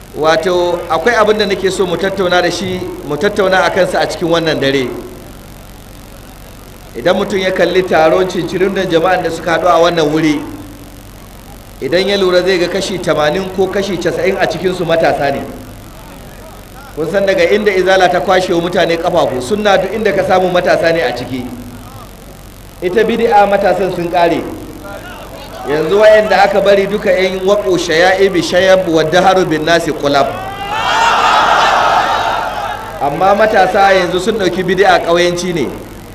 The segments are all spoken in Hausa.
wato akwai abin da nake so mu tattauna da shi mu tattauna a kansa a cikin wannan dare idan mutum ya kalli taron cincirin da jama'an da suka haɗu a wannan wuri idan ya lura zai ga kashi 80 ko kashi 90 a cikinsu matasa ne kun san daga inda izala ta kwashe wa mutane kafafu sunna duk inda ka samu matasa ne a ciki ita bid'a matasan sun kare yanzu wayanda aka bari duka yan waƙo shaya'ibi shayab wa daharu bin nasi kulab amma matasa yanzu sun ɗauki bid'a ƙauyenci ne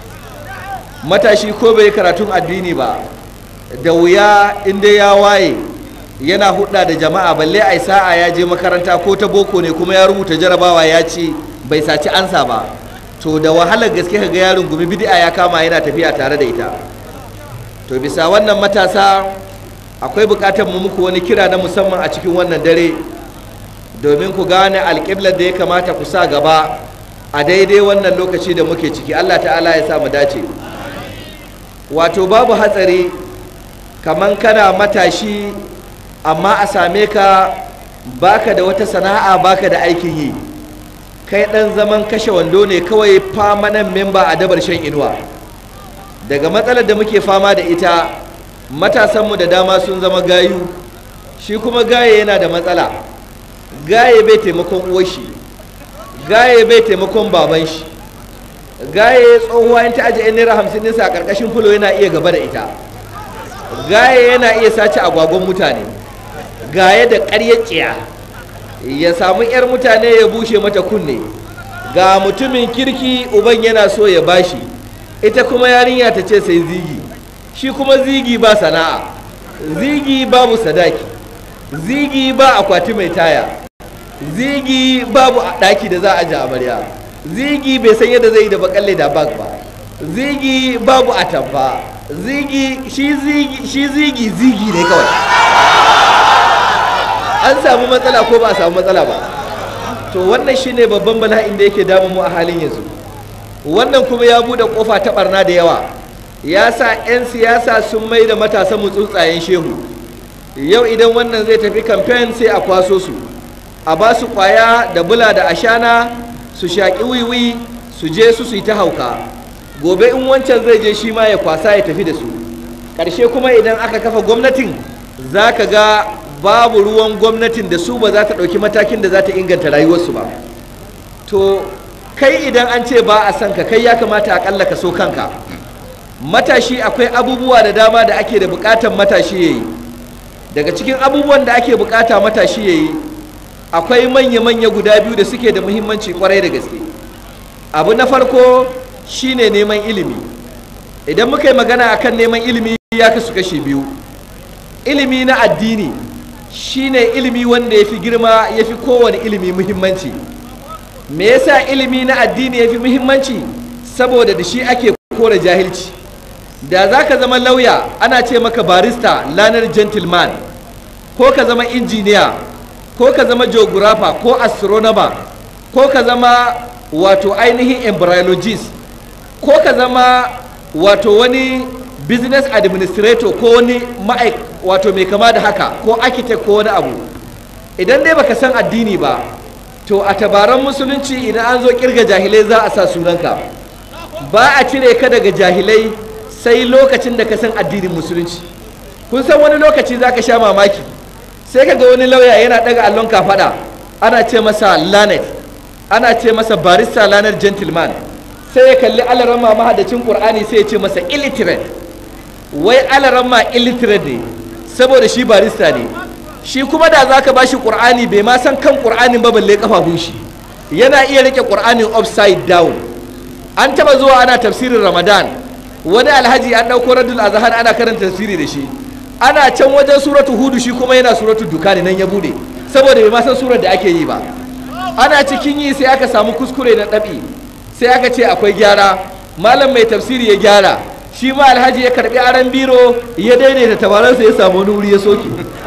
matashi ko bai karatun addini ba da wuya inda ya waye yana hudda da jama'a balle ai sa'a ya je makaranta ko ta boko ne kuma ya rubuta jarabawa ya ce bai saci ansa ba to da wahalar gaske ka ga yaron gumi bid'a ya kama yana tafiya tare da ita to bisa wannan matasa akwai bukatar mu muku wani kira na musamman a cikin wannan dare domin ku gane alƙiblar da ya kamata ku sa gaba a daidai wannan lokaci da muke ciki Allah ta'ala ya sa mu dace wato babu hatsari kaman kana matashi amma a same ka baka da wata sana'a baka da aikin yi kai dan zaman kashe wando ne kawai famanan memba a dabar shan inuwa daga matsalar da muke fama da ita matasanmu da dama sun zama gayu shi kuma gaye yana da matsala gaye bai taimakon uwashi gaye bai taimakon baban shi gaye tsohuwa in ta ajiye naira hamsin nisa a ƙarƙashin fulo yana iya gaba da ita gaye yana iya sace agwagon mutane gaye da ƙaryar tsiya ya samu 'yar mutane ya bushe mata kunne ga mutumin kirki uban yana so ya bashi ita kuma yarinya ta ce sai zigi shi kuma zigi ba sana'a zigi babu sadaki zigi ba akwati mai taya zigi babu ɗaki da za a ji amarya zigi bai san yadda zai yi da bakalle da bag ba zigi babu atamfa zigi shi zigi shi zigi zigi ne kawai an samu matsala ko ba a samu matsala ba to wannan shine babban bala'in da yake damu mu a halin yanzu wannan kuma ya bude kofa ta barna da yawa ya sa 'yan siyasa sun mai da matasan mu tsuntsayen shehu yau idan wannan zai tafi kamfen sai a kwaso su a ba su kwaya da bula da ashana su shaƙi wiwi su je su su yi ta hauka gobe in wancan zai je shi ma ya kwasa ya tafi da su ƙarshe kuma idan aka kafa gwamnatin za ka ga babu ruwan gwamnatin da su ba za ta ɗauki matakin da za ta inganta rayuwarsu ba to kai idan an ce ba a son ka kai ya kamata aƙalla ka so kanka matashi akwai abubuwa da dama da ake da buƙatar matashi ya yi daga cikin abubuwan da ake buƙata matashi ya yi akwai manya-manya guda biyu da suke da muhimmanci kwarai da gaske abu na farko shine neman ilimi idan muka yi magana akan neman ilimi ya kasu kashi biyu ilimi na addini shine ilimi wanda ya fi girma ya fi kowane ilimi muhimmanci me yasa ilimi na addini ya fi muhimmanci saboda da shi ake kore jahilci da za ka zama lauya ana ce maka barista lanar gentleman ko ka zama injiniya ko ka zama geographer ko astronomer ko ka zama wato ainihin embryologist ko ka zama wato wani business administrator ko wani ma'aik wato mai kama da haka ko architect ko wani abu idan dai baka san addini ba to a tabaran musulunci idan an zo kirga jahilai za a sa sunanka ba a cire ka daga jahilai sai lokacin da ka san addinin musulunci kun san wani lokaci za ka sha mamaki sai ka ga wani lauya yana daga allon kafada ana ce masa lanet ana ce masa barista lanet gentleman sai ya kalli alarama mahadacin qur'ani sai ya ce masa illiterate wai alarama illiterate ne saboda shi barista ne shi kuma da zaka bashi qur'ani bai ma san kan qur'anin ba balle kafafun shi yana iya rike qur'anin upside down an taba zuwa ana tafsirin ramadan wani alhaji an dauko radul azhar ana karanta tafsiri da shi ana can wajen suratu hudu shi kuma yana suratu dukani nan ya bude saboda bai ma san surar da ake yi ba ana cikin yi sai aka samu kuskure na ɗabi sai aka ce akwai gyara malam mai tafsiri ya gyara shi ma alhaji ya karbi aran biro ya daidaita tabaransa ya samu wani wuri ya soke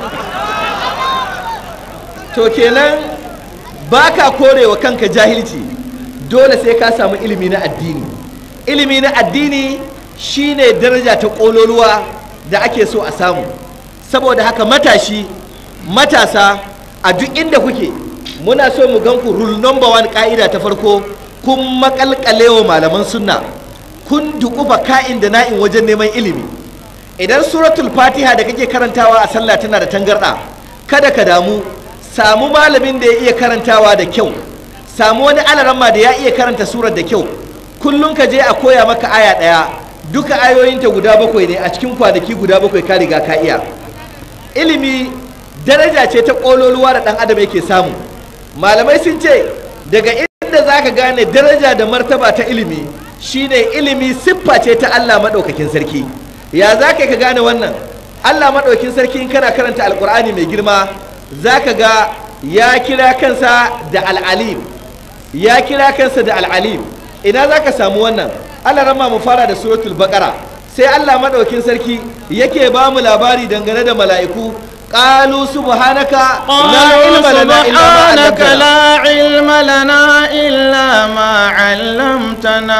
to kenan baka korewa kanka jahilci dole sai ka samu ilimi na addini ilimi na addini shine daraja ta ƙololuwa da ake so a samu saboda haka matashi matasa a duk inda kuke muna so mu gan ku rule number one ka'ida ta farko kun makalkalewa malaman sunna kun dukufa ka'in da na'in wajen neman ilimi idan suratul fatiha da kake karantawa a sallah tana da tangarɗa kada ka damu samu malamin da ya iya karantawa da kyau samu wani alaramma da ya iya karanta surar da kyau kullum ka je a koya maka aya ɗaya duka ayoyinta guda bakwai ne a cikin kwanaki guda bakwai ka riga ka iya ilimi daraja ce ta ƙololuwa da ɗan adam yake samu malamai sun ce daga inda za ka gane daraja da martaba ta ilimi shine ilimi siffa ce ta allah maɗaukakin sarki ya za ka gane wannan allah maɗaukakin sarki in kana karanta alƙur'ani mai girma za ka ga ya kira kansa da al'alim ya kira kansa da al'alim ina za ka samu wannan allah rama mu fara da suratul baqara sai allah maɗaukin sarki yake ba mu labari dangane da mala'iku قالوا سبحانك لا علم لنا إلا ما سبحانك علمتنا لا علم لنا إلا ما علمتنا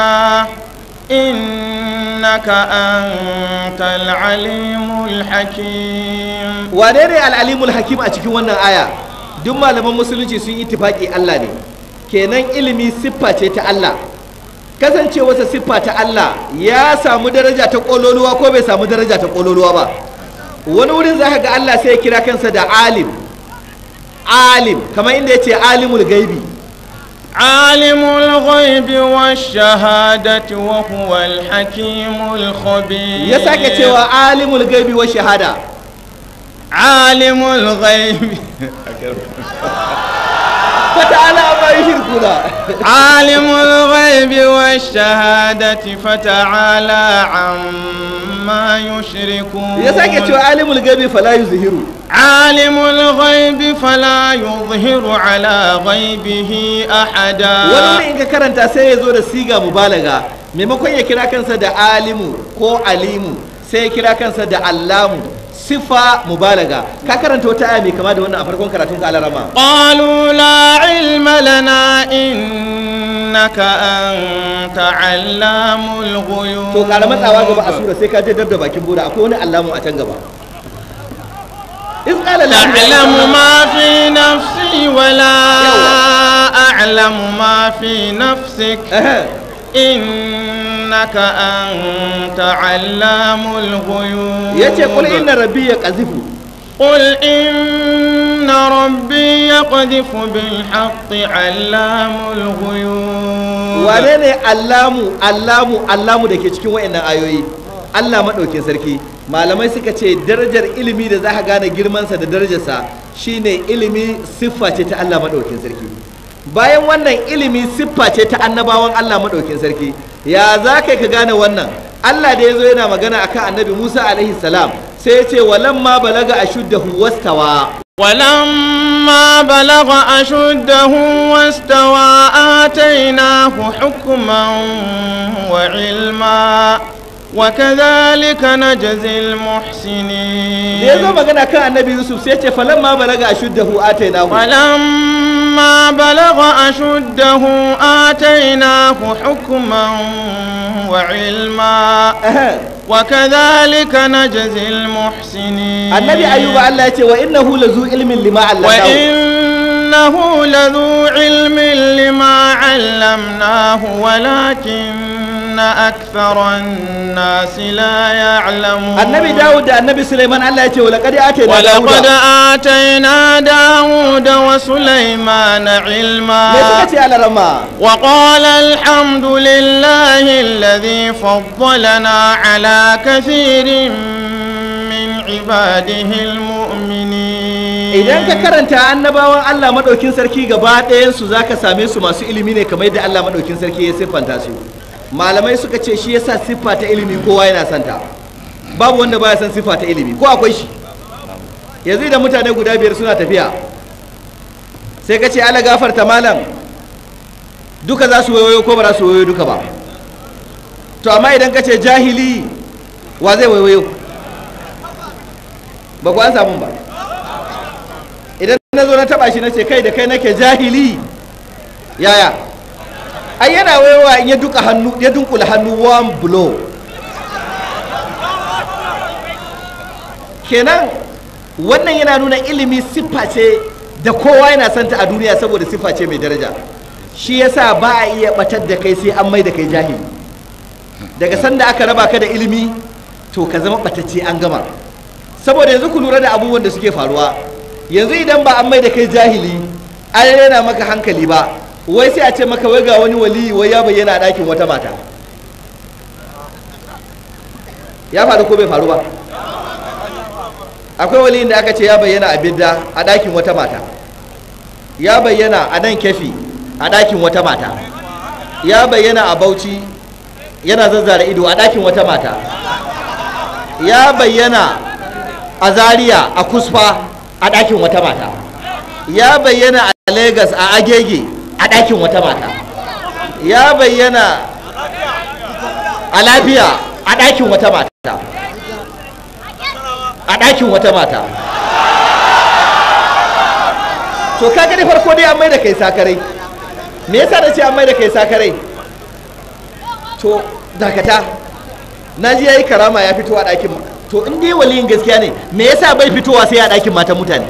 إنك أنت العليم الحكيم wane ne al'alimul hakim a cikin wannan aya duk malaman musulunci sun yi tifaki Allah ne kenan ilimi siffa ce ta Allah kasancewarsa siffa ta Allah ya samu daraja ta kololuwa ko bai samu daraja ta kololuwa ba wani wurin za ka ga Allah sai ya kira kansa da alim alim kamar inda ya ce alimul gaibi عالم الغيب والشهادة وهو الحكيم الخبير ya sake cewa alimul gaibi wa shahada عالم الغيب fata'ala amma yushrikuna عالم الغيب والشهادة فتعالى عما يشركون ya sake cewa alimul gaibi fala yuzhiru عالم الغيب فلا يظهر على غيبه أحدا wani wuri in ka karanta sai ya zo da siga mubalaga maimakon ya kira kansa da alimu ko alimu sai ya kira kansa da allamu sifa mubalaga ka karanta wata aya mai kama da wannan a farkon karatun ka alarama قالوا لا علم لنا إنك أنت علام الغيوب to kara matsawa gaba a sura sai ka je dab da bakin boda akwai wani allamu a can gaba in qala la تعلم ما في نفسي ولا أعلم ما في نفسك إنك أنت علام الغيوب yace qul inna rabbi yaqzifu قل إن ربي يقذف بالحق علام الغيوب wane ne allamu allamu allamu da ke cikin wayannan ayoyi Allah maɗaukin sarki malamai suka ce darajar ilimi da za ka gane girmansa da darajarsa shine ilimi siffa ce ta Allah maɗaukin sarki bayan wannan ilimi siffa ce ta annabawan Allah maɗaukin sarki ya za ka ka gane wannan Allah da ya zo yana magana akan annabi Musa alaihi salam sai ya ce walamma balaga ashuddahu wastawa ولما بلغ أشده واستوى آتيناه حكما وعلما وكذلك نجزي المحسنين da ya zo magana kan annabi Yusuf sai ya ce falamma balaga ashuddahu atainahu ولما بلغ أشده آتيناه حكما وعلما وكذلك نجزي المحسنين annabi ayuba Allah ya ce wa innahu lazu ilmin lima allamahu وإنه لذو علم لما علمناه ولكن أكثر الناس لا يعلمون annabi Dawud da annabi Sulaiman Allah ya ce wa laqad atayna ولقد Dawuda آتينا داود وسليمان علما me suka ce alarama وقال الحمد لله الذي فضلنا على كثير من عباده المؤمنين idan ka karanta annabawan Allah madaukin sarki gaba ɗayan su zaka same su masu ilimi ne kamar yadda Allah madaukin sarki ya siffanta su malamai suka ce shi yasa siffa ta ilimi kowa yana santa babu wanda baya san siffa ta ilimi ko akwai shi yanzu idan mutane guda biyar suna tafiya sai ka ce ala gafarta malam duka za su wayoyo ko ba za su wayoyo duka ba to amma idan ka ce jahili wa zai wayoyo ba ku an samu ba idan na zo na taba shi na ce kai da kai nake jahili yaya ai yana wayowa in ya duka hannu ya dunkula hannu one blow kenan wannan yana nuna ilimi siffa ce da kowa yana santa a duniya saboda siffa ce mai daraja shi yasa ba a iya batar da kai sai an mai da kai jahili daga sanda aka raba ka da ilimi to ka zama batacce an gama saboda yanzu ku lura da abubuwan da suke faruwa yanzu idan ba an mai da kai jahili an rena maka hankali ba wai sai a ce maka wai ga wani wali wai ya bayyana a ɗakin wata mata ya faru ko bai faru ba akwai waliyin da aka ce ya bayyana a bidda a ɗakin wata mata ya bayyana a nan kefi a ɗakin wata mata ya bayyana a bauchi yana zazzara ido a ɗakin wata mata ya bayyana a zaria a kusfa a ɗakin wata mata ya bayyana a lagos a agege a ɗakin wata mata ya bayyana a lafiya a ɗakin wata mata a ɗakin wata mata to kaga da farko dai an mai da kai sakarai me yasa da ce an mai da kai sakarai to dakata na ji yayi karama ya fito a ɗakin to in dai waliyin gaskiya ne me yasa bai fitowa sai a ɗakin matan mutane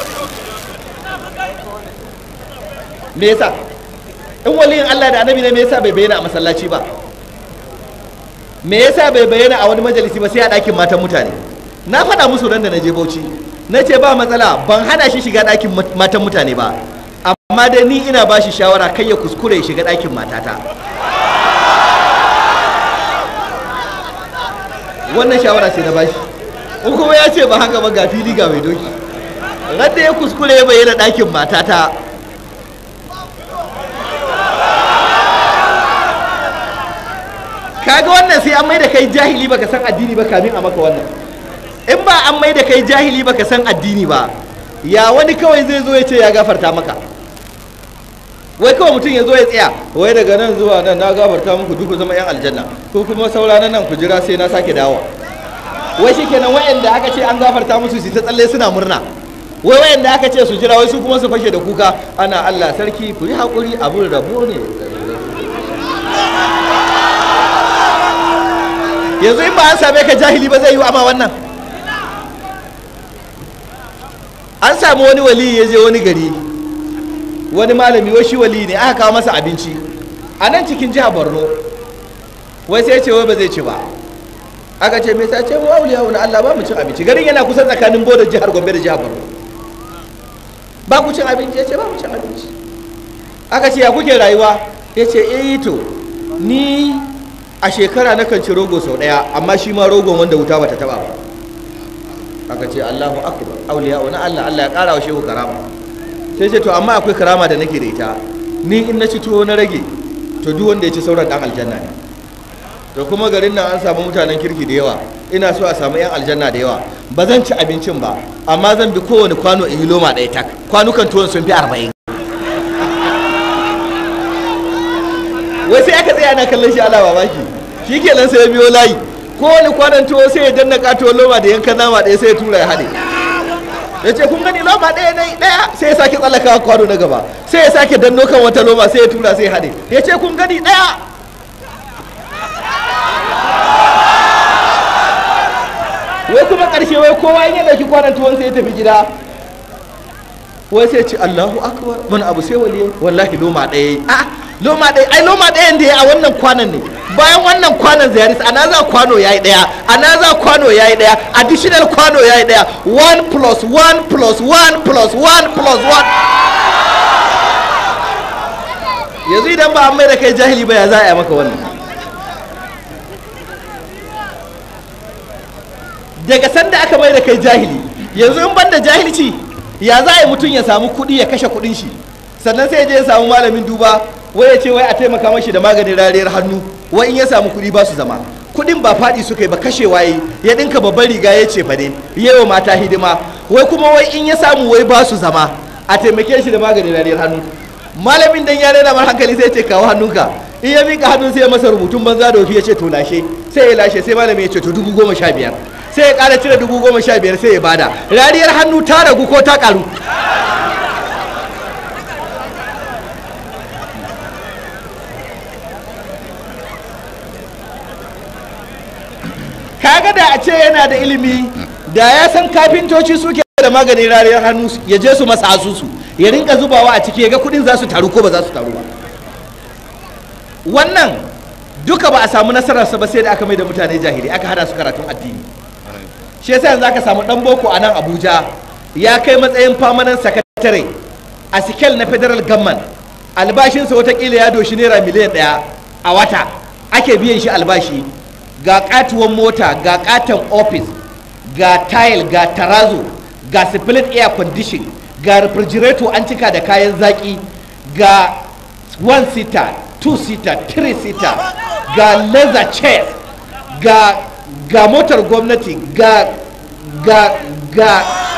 me yasa in waliyin Allah da annabi ne me yasa bai bayyana a masallaci ba me yasa bai bayyana a wani majalisi ba sai a ɗakin matan mutane na faɗa musu ran da na je Bauchi na ce ba matsala ban hana shi shiga ɗakin matan mutane ba amma dai ni ina ba shi shawara kai ya kuskure ya shiga ɗakin matata wannan shawara ce na bashi in kuma ya ce ba haka ba ga fili ga mai doki radda ya kuskure ya bayyana ɗakin matata kaga wannan sai an mai da kai jahili baka san addini ba kamin a maka wannan in ba an mai da kai jahili baka san addini ba ya wani kawai zai zo ya ce ya gafarta maka wai kawai mutum ya zo ya tsaya wai daga nan zuwa nan na gafarta muku duk zama yan aljanna ko kuma saura na nan ku jira sai na sake dawo wai shikenan wayanda aka ce an gafarta musu su ta tsalle suna murna wai wayanda aka ce su jira wai su kuma su fashe da kuka ana Allah sarki ku yi hakuri abun rabo ne yanzu in ba an same ka jahili ba zai yi ama wannan an samu wani wali ya je wani gari wani malami wai shi wali ne aka kawo masa abinci a nan cikin jihar borno wai sai ce wai ba zai ci ba aka ce mai sace mu auliya wani allah ba mu cin abinci garin yana kusa tsakanin bodar jihar gombe da jihar borno ba ku cin abinci ya ce ba mu cin abinci aka ce ya kuke rayuwa ya ce eh to ni a shekara na kan ci rogo sau daya amma shi ma rogon wanda wuta bata taba ba aka ce allahu akbar auliya wani allah allah ya kara wa shehu karama sai ce to amma akwai karama da nake da ita ni in na ci tuwo na rage to duk wanda ya ci sauran dan aljanna ne to kuma garin nan an samu mutanen kirki da yawa ina so a samu yan aljanna da yawa ba zan ci abincin ba amma zan bi kowane kwano in yi loma ɗaya tak kwanukan tuwon sun fi arba'in wai sai aka tsaya na kallon shi ala mamaki shi kenan sai ya biyo layi kowane kwanan tuwo sai ya danna katuwar loma da yankan nama ɗaya sai ya tura ya haɗe ya ce kun gani loma ɗaya na ɗaya sai ya sake tsallaka kwano na gaba sai ya sake danno kan wata loma sai ya tura sai ya haɗe ya ce kun gani ɗaya wai kuma ƙarshe wai kowa in ya ɗauki kwanan tuwon sai ya tafi gida wai sai ce Allahu akbar wani abu sai waliye wallahi loma ɗaya a loma ɗaya ai loma ɗayan da ya a wannan kwanan ne bayan wannan kwanan ziyaris anaza kwano yayi ɗaya anaza kwano yayi ɗaya additional kwano yayi ɗaya 1 plus 1 plus 1 plus 1 plus 1 yanzu idan ba an mai da kai jahili ba ya za a yi maka wannan daga sanda aka mai da kai jahili yanzu in ban da jahilci ya za a yi mutum ya samu kuɗi ya kashe kuɗin shi sannan sai ya je ya samu malamin duba wai ya ce wai a taimaka mashi da maganin rariyar hannu wai in ya samu kuɗi ba su zama kuɗin ba faɗi suka yi ba kashe waye ya ɗinka babban riga ya ce fade ya yi mata hidima wai kuma wai in ya samu wai ba su zama a taimake shi da maganin rariyar hannu malamin dan ya rena mar hankali sai ya ce kawo hannunka in ya miƙa hannun sai ya masa rubutun banza da wafi ya ce to lashe sai ya lashe sai malamin ya ce to dubu goma sha biyar sai ya ƙara cire dubu goma sha biyar sai ya bada rariyar hannu ta ragu ko ta ƙaru kaga da a ce yana da ilimi da ya san kafintoci suke da maganin rariyar hannu ya je su masa asusu ya rinka zubawa a ciki ya ga kudin za su taru ko ba za su taru ba wannan duka ba a samu nasararsa ba sai da aka mai da mutane jahili aka hada su karatun addini shi yasa yanzu aka samu dan boko a nan abuja ya kai matsayin famanan sakatare a sikel na federal government albashinsa watakila ya doshi naira miliyan daya a wata ake biyan shi albashi ga katuwan mota ga katon office ga tile ga tarazo ga split air condition ga refrigerator an cika da kayan zaki ga one seater two seater three seater ga leather chairs ga ga motar gwamnati ga ga ga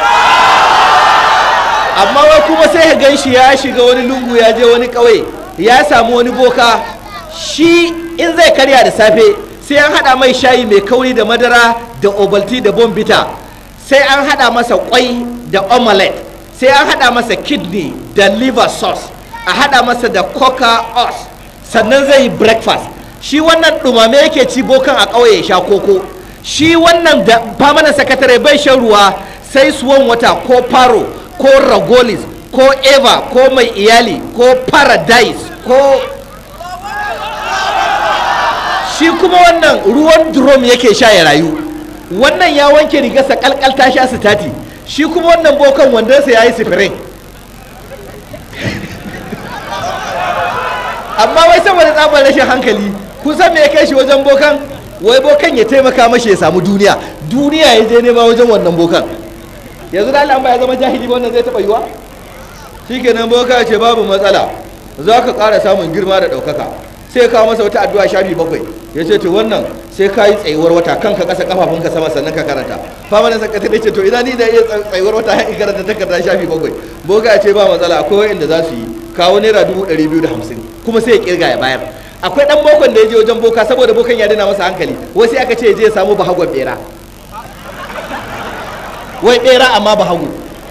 amma wai kuma sai ya gan shi ya shiga wani lungu ya je wani ƙauye ya samu wani boka shi in zai karya da safe sai an haɗa mai shayi mai kauri da madara da obalti da bombita sai an haɗa masa kwai da omelette sai an haɗa masa kidney da liver sauce a haɗa masa da coca os sannan zai yi breakfast shi wannan ɗumame yake ci bokan a ƙauye ya sha koko shi wannan da famanan sakatare bai shan ruwa sai suwan wata ko faro ko ragolis ko eva ko mai iyali ko paradise ko shi kuma wannan ruwan drum yake sha ya rayu wannan ya wanke rigarsa kalkal ta sha sitati shi kuma wannan bokan wandonsa ya yi sifirin amma wai saboda tsabar rashin hankali kusan me ya kai shi wajen bokan wai bokan ya taimaka mashi ya samu duniya duniya ya je nema wajen wannan bokan yanzu da Allah ba ya zama jahili ba wannan zai taba yiwa shikenan boka ce babu matsala za ka ƙara samun girma da ɗaukaka sai ka masa wata addu'a shafi bakwai ya ce to wannan sai ka yi tsayuwar wata kanka ƙasa kafafunka sama sannan ka karanta fama da sakatare ce to ina ni da iya tsayuwar wata in karanta takarda shafi bakwai boka ya ce ba matsala akwai wa'inda za su yi kawo naira dubu ɗari biyu da hamsin kuma sai ya kirga ya bayar akwai ɗan bokon da ya je wajen boka saboda bokan ya dina masa hankali wasu aka ce ya je ya samu bahagon bera wai bera amma bahago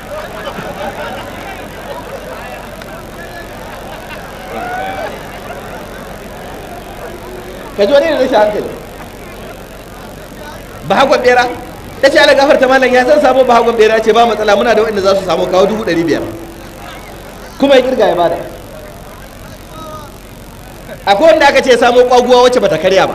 ka ji wani da rashin hankali bahagon bera ta ce ala gafarta malam ya san samu bahagon bera ce ba matsala muna da waɗanda za su samu kawo dubu ɗari biyar kuma ya kirga ya bada akwai wanda aka ce samu kwaguwa wacce bata karya ba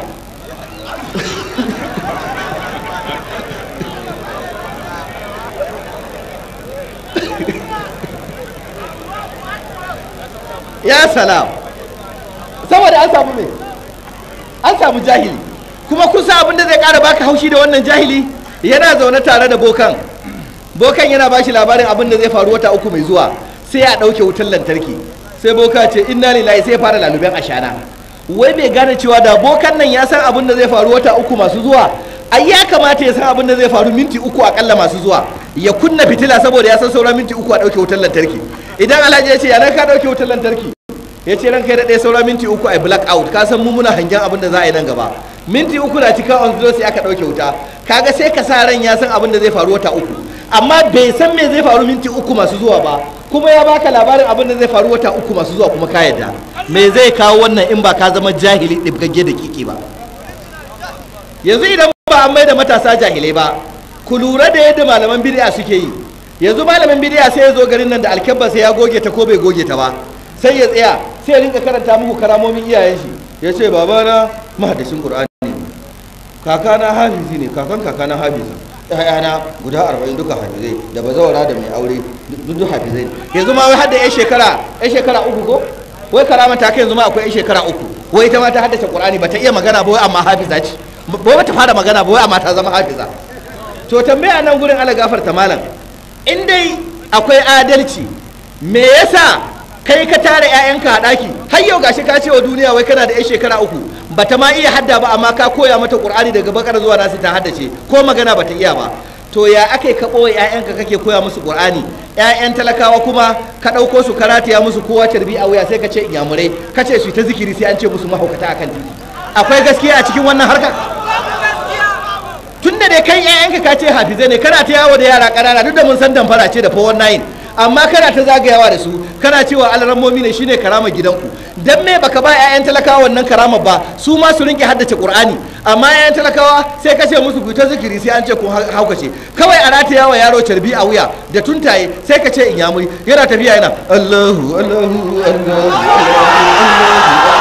ya salam saboda an samu me an samu jahili kuma kusa abin da zai kara baka haushi da wannan jahili yana zaune tare da bokan bokan yana ba shi labarin abin da zai faru wata uku mai zuwa sai ya ɗauke wutar lantarki sai boka ce inna lillahi sai ya fara laluben ashana wai bai gane cewa da bokan nan ya san abin da zai faru wata uku masu zuwa ai ya kamata ya san abin da zai faru minti uku akalla masu zuwa ya kunna fitila saboda ya san sauran minti uku a ɗauke wutar lantarki idan alhaji ya ce ya ka ɗauke wutar lantarki ya ce ranka da ɗaya saura minti uku a black out ka san mu muna hangen abin da za a yi nan gaba minti uku na cika on zero sai aka ɗauke wuta kaga sai ka sa ran ya san abin da zai faru wata uku amma bai san me zai faru minti uku masu zuwa ba kuma ya baka labarin abin da zai faru wata uku masu zuwa kuma ka yadda me zai kawo wannan in ba ka zama jahili ɗibgagge da kiki ba yanzu idan ba an mai da matasa jahilai ba ku lura da yadda malaman bid'a suke yi yanzu malamin bid'a sai ya zo garin nan da alkyabba sai ya goge ta ko bai goge ta ba sai ya tsaya sai ya rinka karanta muku karamomin iyayen shi ya ce babana mahadashin qur'ani ne kakana hafizi ne kakan kakana hafiza ƴaƴana guda arba'in duka hafizai da bazawara da mai aure duk duk hafizai yanzu ma wai hadda ƴan shekara ƴan shekara uku ko wai karama ta kai yanzu ma akwai ƴan shekara uku wai ita ma ta haddace qur'ani ba ta iya magana ba wai amma hafiza ce ba ba ta fara magana ba wai amma ta zama hafiza to tambaya nan gurin ala gafarta malam in dai akwai adalci me yasa kai ka tara 'ya'yanka a ɗaki har yau gashi ka ce wa duniya wai kana da 'yan shekara uku bata ma iya hadda ba amma ka koya mata qur'ani daga bakar zuwa nasi ta haddace ko magana bata iya ba to ya ake ka ɓoye 'ya'yanka kake koya musu qur'ani 'ya'yan talakawa kuma ka ɗauko su karatiya musu kowa tarbi a wuya sai ka ce inyamurai ka ce su ta zikiri sai an ce musu mahaukata akan titi akwai gaskiya a cikin wannan harkar tun da dai kai 'ya'yanka ka ce hafizai ne kana ta yawo da yara ƙanana duk da mun san damfara ce da 419 amma kana ta zagayawa da su kana cewa alarammomi ne shine karama gidanku dan me baka ba 'ya'yan talakawa wannan karama ba su ma su rinke haddace qur'ani amma 'ya'yan talakawa sai ka ce musu ku ta zikiri sai an ce kun haukace kawai a rataya wa yaro carbi a wuya da tuntaye sai ka ce in yamuri yana tafiya yana Allahu Allahu Allahu Allahu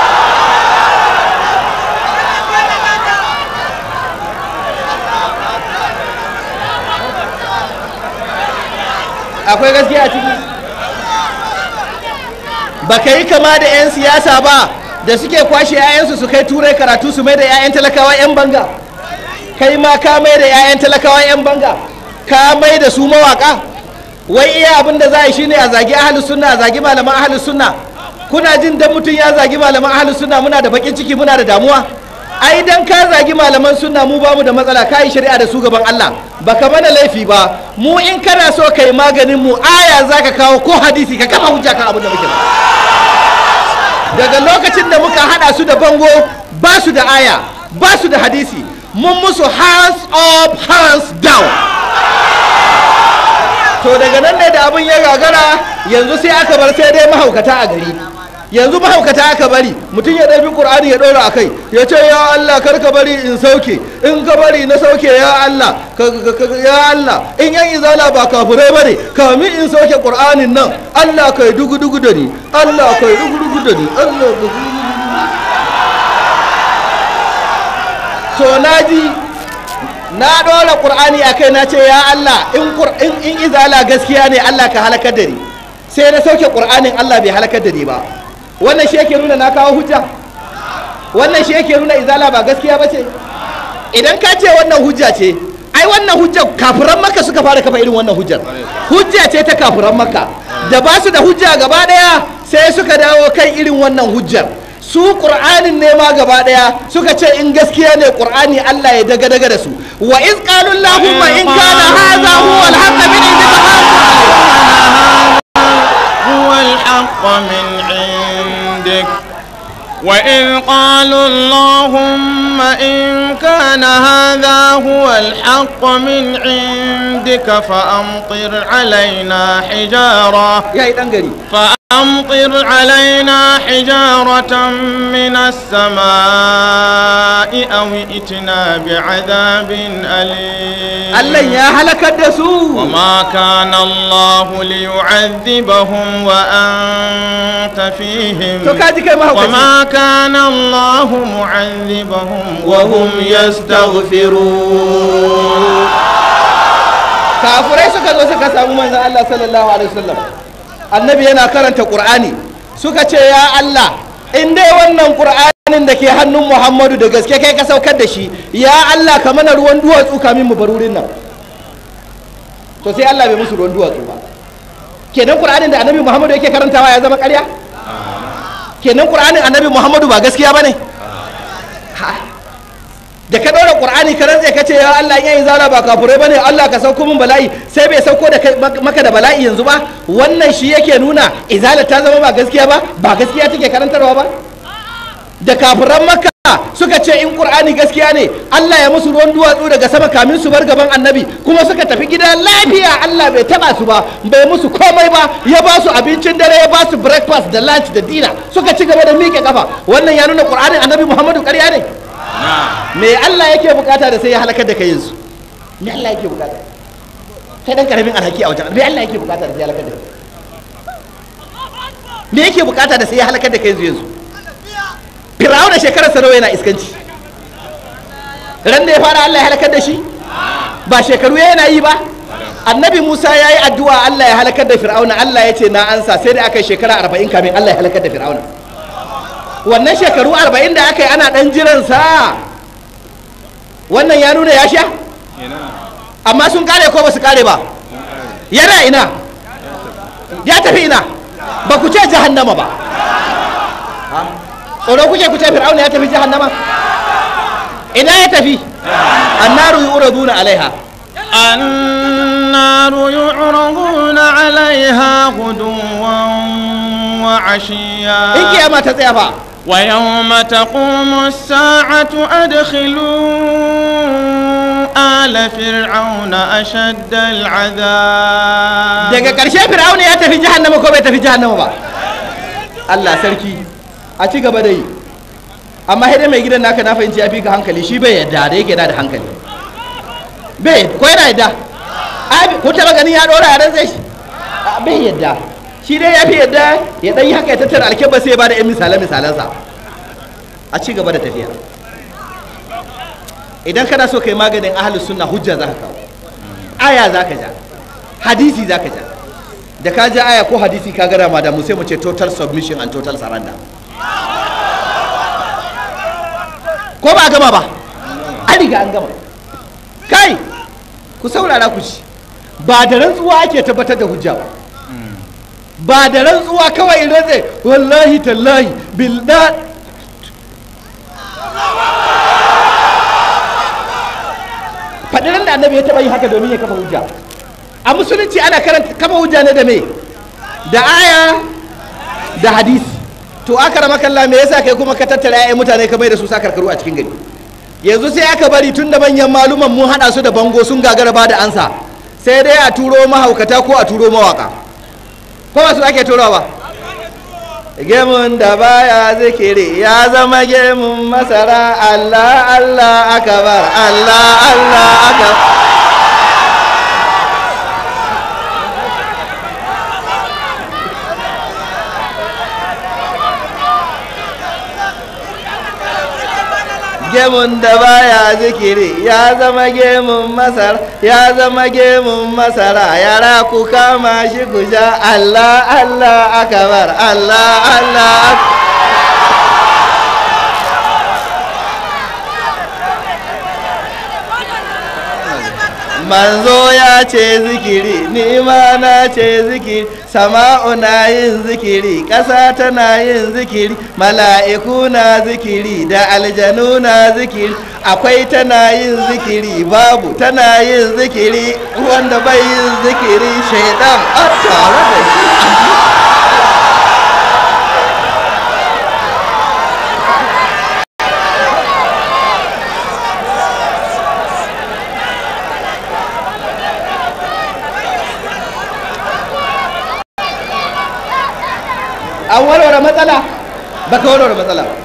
akwai gaskiya a ciki ba ka yi kama da 'yan siyasa ba da suke kwashe 'ya'yansu su kai turai karatu su mai da 'ya'yan talakawa 'yan banga kai ma ka mai da 'ya'yan talakawa 'yan banga ka mai da su mawaka wai iya abin da za a yi shine a zagi ahalus sunna a zagi malaman ahalus sunna kuna jin dan mutum ya zagi malaman ahalus sunna muna da bakin ciki muna da damuwa ai dan ka zagi malaman sunna mu bamu da matsala kai shari'a da su gaban Allah baka mana laifi ba mu in kana so kai maganin mu aya zaka kawo ko hadisi ka kafa hujja kan abin da muke daga lokacin da muka hada su da bango ba su da aya ba su da hadisi mun musu hands up hands down to daga nan ne da abin ya gagara yanzu sai aka bar sai dai mahaukata a gari yanzu mahaukata aka bari mutum ya ɗabi ƙur'ani ya ɗora a kai ya ce ya Allah kar ka bari in sauke in ka bari na sauke ya Allah ya Allah in yan izala ba kafurai ba ne kamin in sauke ƙur'anin nan Allah kai dugu dugu da ni Allah kai dugu dugu da ni Allah to naji na ɗora ƙur'ani a kai na ce ya Allah in izala gaskiya ne Allah ka halakar da ni sai na sauke ƙur'anin Allah bai halakar da ni ba wannan shi yake nuna na kawo hujja wannan shi yake nuna izala ba gaskiya ba ce idan ka ce wannan hujja ce ai wannan hujjar kafiran maka suka fara kafa irin wannan hujjar hujja ce ta kafiran maka da ba su da hujja gaba daya sai suka dawo kan irin wannan hujjar su qur'anin ne ma gaba daya suka ce in gaskiya ne qur'ani Allah ya daga daga da su wa iz qalu allahumma in kana hadha huwa al-haqq min indika huwa al-haqq min عندك وإذ قالوا اللهم إن كان هذا هو الحق من عندك فأمطر علينا حجارة يا إدنجري فأمطر علينا حجارة من السماء أو ائتنا بعذاب أليم الله يا هلك الدسو وما كان الله ليعذبهم وأنت فيهم وما كان الله معذبهم وهم يستغفرون kafurai suka zo suka samu manzon Allah sallallahu alaihi wasallam annabi yana karanta qur'ani suka ce ya Allah in dai wannan qur'anin da ke hannun Muhammadu da gaske kai ka saukar da shi ya Allah ka mana ruwan duwatsu kamin mu barurin nan to sai Allah bai musu ruwan duwatsu ba kenan qur'anin da annabi Muhammadu yake karantawa ya zama ƙarya kenan qur'anin annabi Muhammadu ba gaskiya bane da ka ɗaura ƙur'ani ka rantse ka ce ya Allah in yayin zara ba kafurai bane Allah ka sauko min bala'i sai bai sauko da maka da bala'i yanzu ba wannan shi yake nuna izala ta zama ba gaskiya ba ba gaskiya take karantarwa ba da kafuran maka suka ce in ƙur'ani gaskiya ne Allah ya musu ruwan duwatsu daga sama kamin su bar gaban annabi kuma suka tafi gida lafiya Allah bai taba su ba bai musu komai ba ya ba su abincin dare ya ba su breakfast da lunch da dina suka ci gaba da miƙe kafa wannan ya nuna ƙur'anin annabi Muhammadu ƙarya ne me Allah yake bukata da sai ya halakar da kai yanzu me Allah yake bukata kai dan karamin alhaki a wajen me Allah yake bukata da sai ya halakar da kai me yake bukata da sai ya halakar da kai yanzu yanzu Fir'auna shekarar sarawa yana iskanci ran da ya fara Allah ya halakar da shi ba shekaru yana yi ba annabi Musa ya yi addu'a Allah ya halakar da Fir'auna Allah ya ce na ansa sai da aka yi shekara arba'in kamin Allah ya halakar da Fir'auna wannan shekaru arba'in da aka yi ana ɗan jiransa wannan ya nuna ya sha amma sun kare ko ba su kare ba yana ina ya tafi ina ba ku ce jahannama ba tsoro kuke ku ce fir'auna ya tafi jahannama ina ya tafi annaru yu'raduna alaiha النار يعرضون عليها غدوا وعشيا in kiyama ta tsaya fa ويوم تقوم الساعة أدخلوا آل فرعون أشد العذاب daga ƙarshe fir'auna ya tafi jahannama ko bai tafi jahannama ba Allah sarki a ci gaba da yi amma sai dai mai gidan naka na fahimci ya fi ka hankali shi bai yadda da yake da da hankali bai ko yana yadda ai ko taba ganin ya dora yaran zai shi A, bai yadda shi dai ya fi yadda ya dan yi haka ya tattara alkeba sai ya bada yan misalan misalansa a ci gaba da tafiya idan kana so kai maganin ahlus sunna hujja zaka kawo aya zaka ja hadisi zaka ja da ka ja aya ko hadisi ka gada ma da mu sai mu ce total submission and total surrender ko ba a gama ba an riga an gama kai ku saurara ku ci ba da rantsuwa ake tabbatar da hujja ba ba da rantsuwa kawai rantse wallahi tallahi bilda faɗiran da annabi ya taɓa yi haka domin ya kafa hujja a musulunci ana karanta kafa hujja ne da me da aya da hadisi to aka rama kalla me yasa kai kuma ka tattara 'ya'yan mutane ka mai da su sa karkaru a cikin gari yanzu sai aka bari tun da manyan maluman mun haɗa su da bango sun gagara ba da ansa sai dai a turo mahaukata ko a turo mawaka ko ba su ake turowa ba gemun da baya zikiri ya zama gemun masara Allah Allah akabar Allah Allah akabar gemun da baya zikiri ya zama gemun masar ya zama gemun masara yara ku kama shi ku sha Allah Allah akabar Allah Allah ak- manzo ya ce zikiri ni ma na ce zikiri sama'u na yin zikiri ƙasa tana yin zikiri mala'iku na zikiri da aljanu na zikiri akwai tana yin zikiri babu tana yin zikiri wanda bai yin zikiri shaidan a tare da shi an warware matsala ba ka warware matsala ba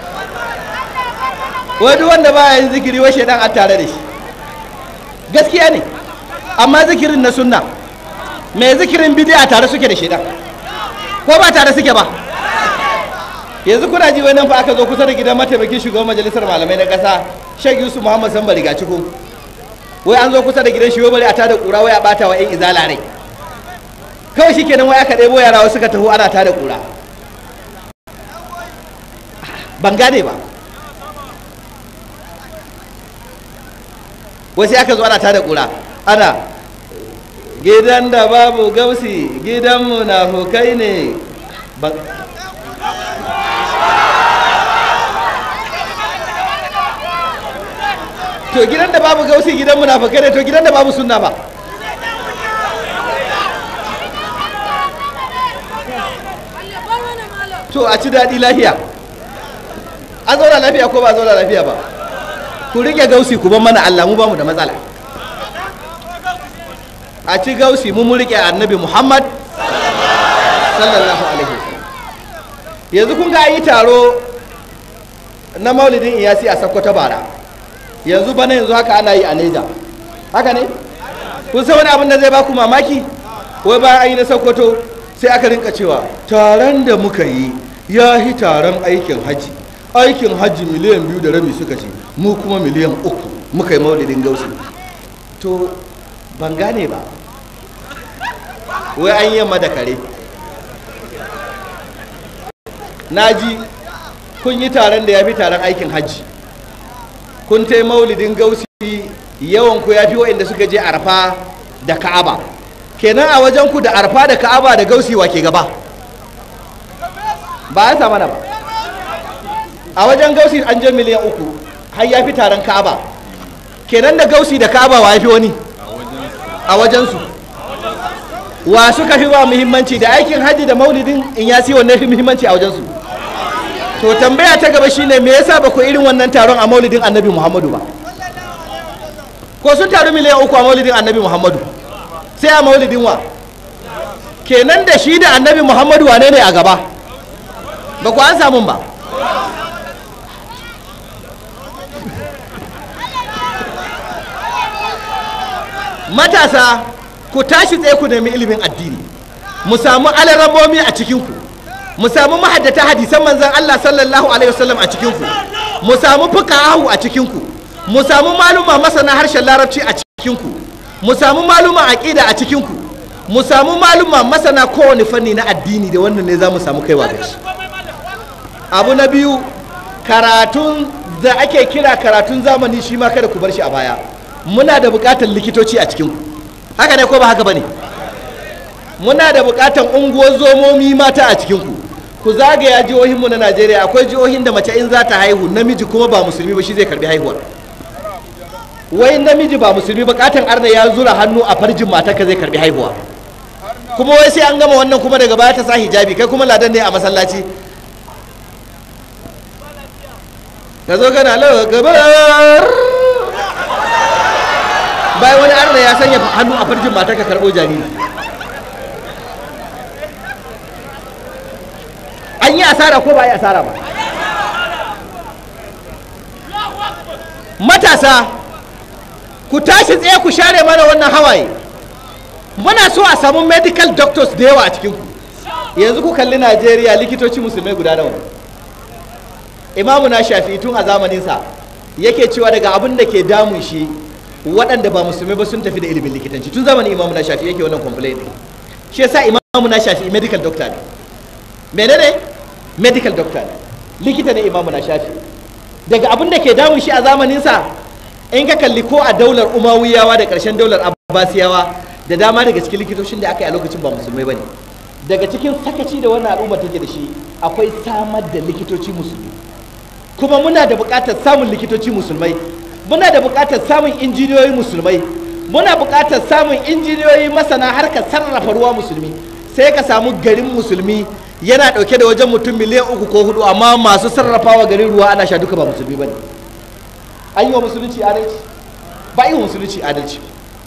wai duk wanda ba yin zikiri wai shaidan a tare da shi gaskiya ne amma zikirin na sunna mai zikirin bidi'a tare suke da shaidan ko ba tare suke ba yanzu kuna ji wani fa aka zo kusa da gidan mataimakin shugaban majalisar malamai na ƙasa shek yusuf muhammad samba riga cikin wai an zo kusa da gidan shi wai bari a tada kura wai a bata wa 'yan izala rai kawai shi kenan wai aka ɗebo yara wasu suka taho ana tada kura ban gane ba wasu aka zo ana tada kura ana gidan da babu gausi gidan munafukai ne Ban- to gidan da babu gausi gidan munafukai ne to gidan da babu sunna ba to a ci daɗi lafiya an zauna lafiya ko ba a zauna lafiya ba ku rike gausi ku ban mana Allah mu ba mu da matsala a ci gausi mu mun rike annabi Muhammad sallallahu alaihi wasallam yanzu kun ga yi taro na maulidin iyasi a Sokoto bara yanzu bana yanzu haka ana yi a Neja haka ne kun san wani abin da zai baku mamaki wai bayan an yi na Sokoto sai aka rinka cewa taron da muka yi ya yi taron aikin haji aikin haji miliyan biyu da rabi suka ce mu kuma miliyan uku muka yi maulidin gausi to ban gane ba wai an yi yamma da kare na ji kun yi taron da ya fi taron aikin hajji kun ta maulidin gausi yawan ku ya fi waɗanda suka je arfa da ka'aba kenan a wajen ku da arfa da ka'aba da gausi wa ke gaba ba ya mana ba a wajen gausi an je miliyan uku har ya fi taron ka'aba kenan da gausi da ka'aba wa ya fi wani a wajensu wa suka fi ba muhimmanci da aikin hajji da maulidin in ya wanne fi muhimmanci a wajensu to tambaya ta gaba shine me yasa ba ku irin wannan taron a maulidin annabi muhammadu ba ko sun taru miliyan uku a maulidin annabi muhammadu sai a maulidin wa kenan da shi da annabi muhammadu wane ne a gaba ba ku an samun ba matasa ku tashi tsaye ku nemi ilimin addini mu samu alaramomi a cikinku mu samu mahaddata hadisan manzan Allah sallallahu alaihi wasallam a cikinku mu samu fuqahu a cikinku mu samu maluma masana harshen larabci a cikinku mu samu maluma aqida a cikinku mu samu maluma masana kowane fanni na addini da wannan ne za mu samu kaiwa da shi abu na biyu karatun da ake kira karatun zamani shi ma kada ku bar shi a baya muna da bukatar likitoci a cikinku haka ne ko ba haka ba ne muna da bukatar unguwar zomomi mata a cikinku ku zagaya jihohinmu na najeriya akwai jihohin da mace in za ta haihu namiji kuma ba musulmi ba shi zai karbi haihuwar wai namiji ba musulmi bukatan arna ya zura hannu a farjin matarka zai karbi haihuwa kuma wai sai an gama wannan kuma daga baya ta sa hijabi kai kuma ladan ne a masallaci ka zo gana lau gabar bayan wani arna ya sanya hannu a farjin matarka karɓo jariri an yi asara ko ba a yi asara ba matasa ku tashi tsaye ku share mana wannan hawaye muna so a samu medical doctors da yawa a cikinku yanzu ku kalli najeriya likitoci musulmai guda nawa imamu na shafi tun a zamaninsa yake cewa daga abin da ke damun shi waɗanda ba musulmai ba sun tafi da ilimin likitanci tun zamanin imamu na shafi yake wannan complaint shi yasa imamu na shafi medical doctor ne menene medical doctor ne likita ne imamu na shafi daga abin da ke damun shi a zamaninsa in ka kalli ko a daular umawiyawa da ƙarshen daular abbasiyawa da dama daga cikin likitocin da aka yi a lokacin ba musulmai ba ne daga cikin sakaci da wannan al'umma take da shi akwai samar da likitoci musulmi kuma muna da buƙatar samun likitoci musulmai muna da buƙatar samun injiniyoyi musulmai muna buƙatar samun injiniyoyi masana harkar sarrafa ruwa musulmi sai ka samu garin musulmi yana ɗauke da wajen mutum miliyan uku ko hudu amma masu sarrafawa garin ruwa ana sha duka ba musulmi ba ne an yi wa musulunci adalci ba yi wa musulunci adalci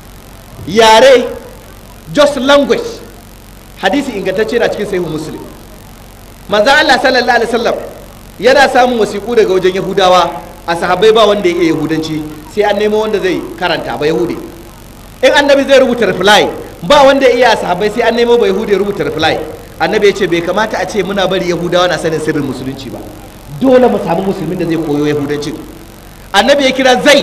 yare just language hadisi ingantacce na cikin sahihu muslim manzan Allah sallallahu alaihi wasallam yana samun wasiƙu daga wajen yahudawa a sahabbai ba wanda ya iya yahudanci sai an nemo wanda zai karanta ba yahudi in annabi zai rubuta reply ba wanda ya iya sahabbai sai an nemo ba yahudi ya rubuta reply annabi ya ce bai kamata a ce muna bari yahudawa na sanin sirrin musulunci ba dole mu samu musulmin da zai koyo yahudancin annabi ya kira zai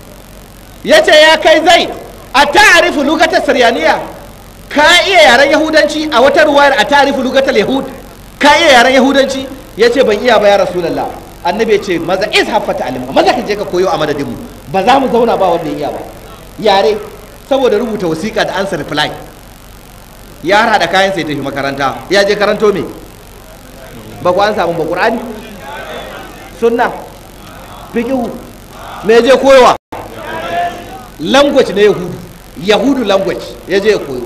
ya ce ya kai zai a ta'arifu lugatar saryaniya ka iya yaren yahudanci a wata ruwayar a ta'arifu lugatar yahud ka iya yaren yahudanci ya ce ban iya ba ya rasulallah annabi ya ce maza is haffata alimka maza ka je ka koyo a madadinmu ba za mu zauna ba wanda ya iya ba yare saboda rubuta wasiƙa da ansa reply ya hada kayan sai tafi makaranta ya je karanto me ba ku an samu ba qur'ani sunna fiqhu me je koyowa language na yahudu yahudu language ya je ya koyo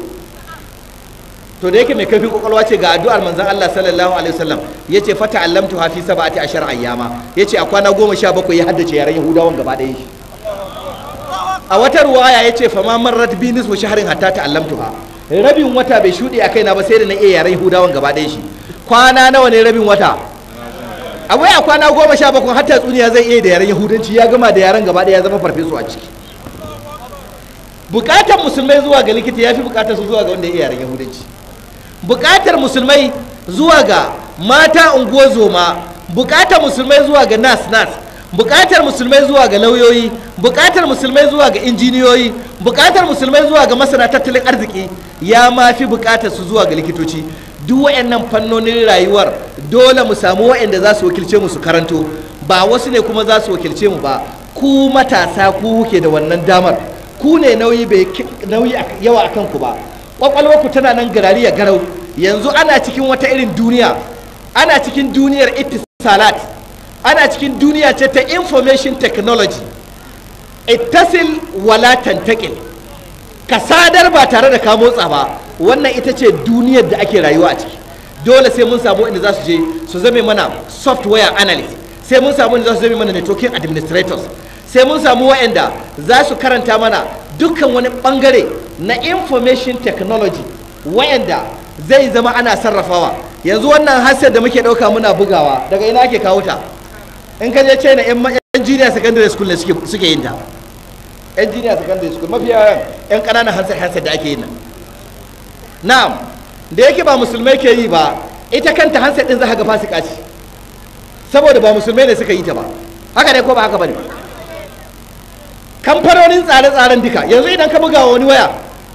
to da yake mai kafin kwakwalwa ce ga addu'ar manzon Allah sallallahu alaihi wasallam yace fata allamtu hafi sab'ati ashar ayyama yace a kwana goma sha bakwai ya haddace yaren yahudawan gaba ɗaya shi a wata ruwaya yace fama marrat bi nisfu shahrin hatta ta'allamtuha rabin wata bai shuɗe a kaina ba sai da na iya yaren yahudawan gaba ɗaya shi kwana nawa ne rabin wata a wai a kwana goma sha bakwai hatta tsuniya zai iya da yaren yahudanci ya gama da yaren gaba ɗaya ya zama farfesu a ciki bukatar musulmai zuwa ga likita ya fi bukatar su zuwa ga wanda ya iya yaren yahudanci bukatar musulmai zuwa ga mata unguwar zoma bukatar musulmai zuwa ga nas nas bukatar musulmai zuwa ga lauyoyi bukatar musulmai zuwa ga injiniyoyi bukatar musulmai zuwa ga masana tattalin arziki ya ma fi bukatar su zuwa ga likitoci duk wayannan fannonin rayuwar dole mu samu wayanda za su wakilce mu su karanto ba wasu ne kuma za su wakilce mu ba ku matasa ku kuke da wannan damar ku ne nauyi bai nauyi yawa a kanku ba ku tana nan garari ya garau yanzu ana cikin wata irin duniya ana cikin duniyar ittisalat ana cikin duniya ce ta information technology ittasil wala tantakil ka sadar ba tare da ka motsa ba wannan ita ce duniyar da ake rayuwa a ciki dole sai mun samu inda za su je su zame mana software analyst sai mun samu inda za su zame mana networking administrators sai mun samu wa'anda za su karanta mana dukkan wani bangare na information technology wa'anda zai zama ana sarrafawa yanzu wannan hasar da muke ɗauka muna bugawa daga ina ake kawo ta in ka je china yan junior secondary school ne suke yin ta yan junior secondary school mafi yawan yan ƙananan hansar hansar da ake yin nan na'am da yake ba musulmai ke yi ba ita kanta hansar din za ka ga fasika ce saboda ba musulmai ne suka yi ta ba haka ne ko ba haka ba ne kamfanonin tsare-tsaren duka yanzu idan ka buga wani waya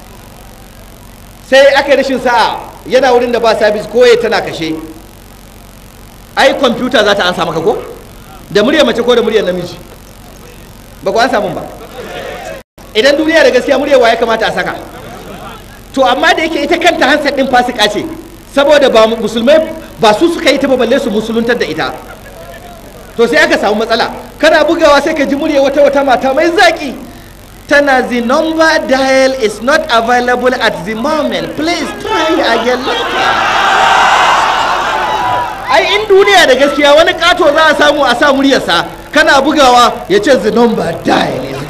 sai aka yi rashin sa'a yana wurin da ba sabis ko ya tana kashe ai kwamfuta za ta ansa maka ko da murya mace ko da muryar namiji ba ku an samun ba idan duniya da gaskiya murya ya kamata a saka to amma da yake ita kanta hansar din fasika ce saboda ba musulmai ba su suka yi ta ba balle su musuluntar da ita to sai aka samu matsala kana bugawa sai ka ji murya wata wata mata mai zaki tana the number dial is not available at the moment please try again later ai in duniya da gaskiya wani kato za a samu a sa muryarsa kana bugawa ya ce the number dial is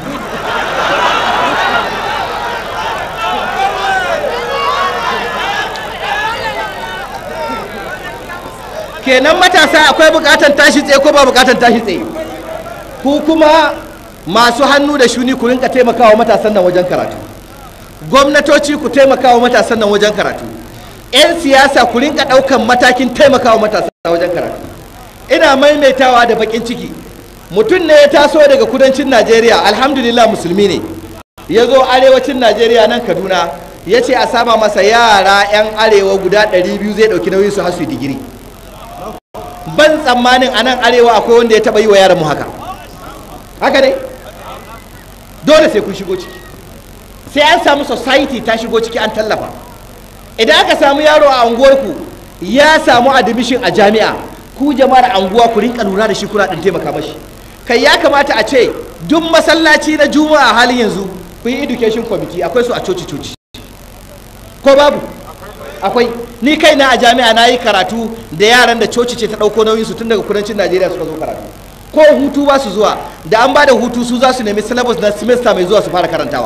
kenan matasa akwai bukatan tashi tsaye ko ba bukatan tashi tsaye ku kuma masu hannu da shuni ku rinka taimakawa matasan nan wajen karatu gwamnatoci ku taimakawa matasan nan wajen karatu 'yan siyasa ku rinka ɗaukan matakin taimakawa matasan wajen karatu ina maimaitawa da bakin ciki mutum ne ya taso daga kudancin najeriya alhamdulillah musulmi ne ya zo arewacin najeriya nan kaduna ya ce a sama masa yara 'yan arewa guda 200 zai ɗauki nauyin su hasu digiri ban tsammanin a nan arewa akwai wanda ya taba yi wa yaran mu haka haka ne dole sai kun shigo ciki sai an samu society ta shigo ciki an tallafa idan aka samu yaro a unguwarku ya samu admission a jami'a ku jama'ar anguwa ku rinka lura da shi kuna ɗin taimaka mashi kai ya kamata a ce duk masallaci na juma'a halin yanzu ku yi education committee akwai su a coci coci ko babu akwai ni kaina a jami'a na yi karatu da yaran da coci ce ta ɗauko nauyin su tun daga kudancin najeriya suka zo karatu ko hutu ba su zuwa da an ba da hutu su za su nemi syllabus na semester mai zuwa su fara karantawa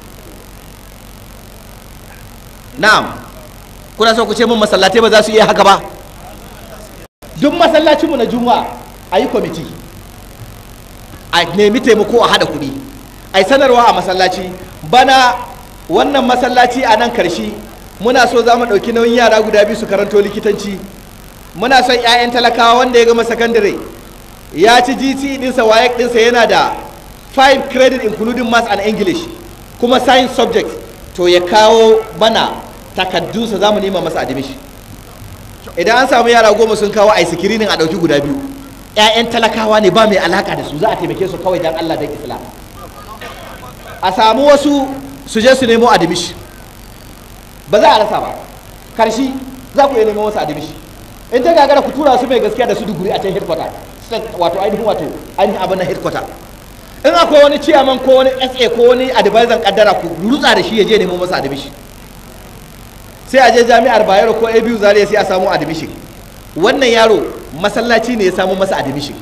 na'am kuna so ku ce mun masallatai ba za su iya haka ba duk masallacinmu na juma'a a yi kwamiti a nemi taimako a haɗa kuɗi a yi sanarwa a masallaci bana wannan masallaci a nan karshe muna so za mu ɗauki nauyin yara guda biyu su karanto likitanci muna son 'ya'yan talakawa wanda ya gama sakandare ya ci GT ɗinsa WAEC ɗinsa yana da 5 credit including maths and english kuma science subject to ya kawo mana takaddunsa za mu nema masa admission idan an samu yara goma sun kawo a screening a ɗauki guda biyu 'ya'yan talakawa ne ba mai alaka da su za a taimake su kawai don allah don islam a samu wasu su je su nemo admission ba za a rasa ba karshe za ku iya neman wasu admission in ta gagara ku tura su mai gaskiya da su duguri a can headquarter wato ainihin wato ainihin abin na headquarter in akwai wani ciyaman ko wani sa ko wani advisor kaddara ku rutsa da shi ya je neman masa admission sai a je jami'ar bayero ko abu zaria sai a samu admission wannan yaro masallaci ne ya samu masa admission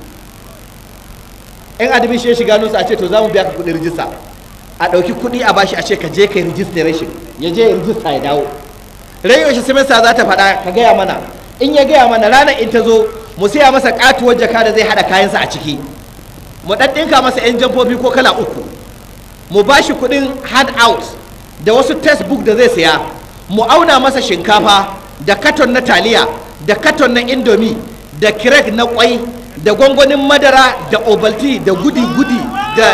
in admission ya shiga nusa a ce to za mu biya ka kuɗin rijista a ɗauki kuɗi a bashi a ce ka je ka yi registration ya je ya rijista ya dawo rai yaushe semester za ta faɗa ka gaya mana in ya gaya mana ranar in ta zo mu siya masa katuwar jaka da zai haɗa kayansa a ciki mu ɗaɗɗinka masa 'yan jamfofi ko kala uku mu ba shi kuɗin hand out da wasu textbook da zai siya mu auna masa shinkafa da katon na taliya da katon na indomi da kirek na kwai da gwangwanin madara da obalti da gudi-gudi da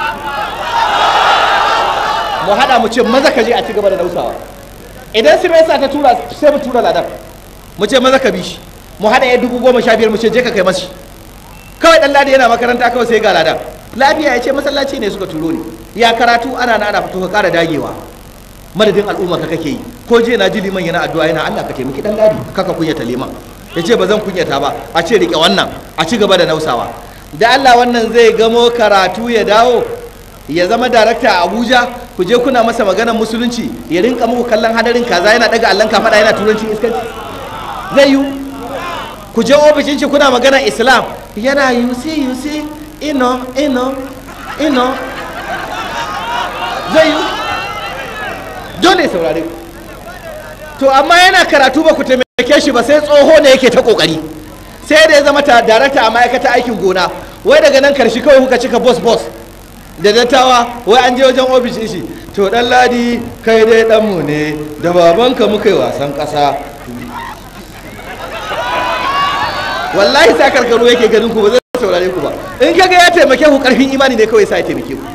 mu haɗa mu ce maza ka je a ci gaba da nausawa idan simesa ta tura sai mu tura ladan mu ce maza ka bi shi mu haɗa ya dubu goma sha biyar mu ce je ka kai masu kawai ɗan ladi yana makaranta kawai sai ga ladan lafiya ya ce masallaci ne suka turo ni ya karatu ana na ana fito ka ƙara dagewa madadin al'umma ka kake yi ko je na ji liman yana addu'a yana Allah ka taimaki ɗan ladi kaka kunyata liman ya ce ba zan kunyata ba a ce riƙe wannan a ci gaba da nausawa da Allah wannan zai gamo karatu ya dawo ya zama darakta a abuja ku je kuna masa maganar musulunci ya rinka muku kallon hadarin kaza yana daga allon kafaɗa yana turancin iskanci zai yiwu ku je ofishin shi kuna maganar islam yana yusi yusi ino ino ino zai yi dole ya saurare ku to amma yana karatu ba ku taimake shi ba sai tsoho ne yake ta kokari sai da ya zama ta darakta a ma'aikata aikin gona wai daga nan karshe kawai kuka cika bos bos da dattawa wai an je wajen ofishin shi to dan ladi kai dai danmu ne da babanka muka yi wasan kasa wallahi sa karkaru yake ganin ku ba zai saurare ku ba in kaga ya taimake ku karfin imani ne kawai sa ya taimake ku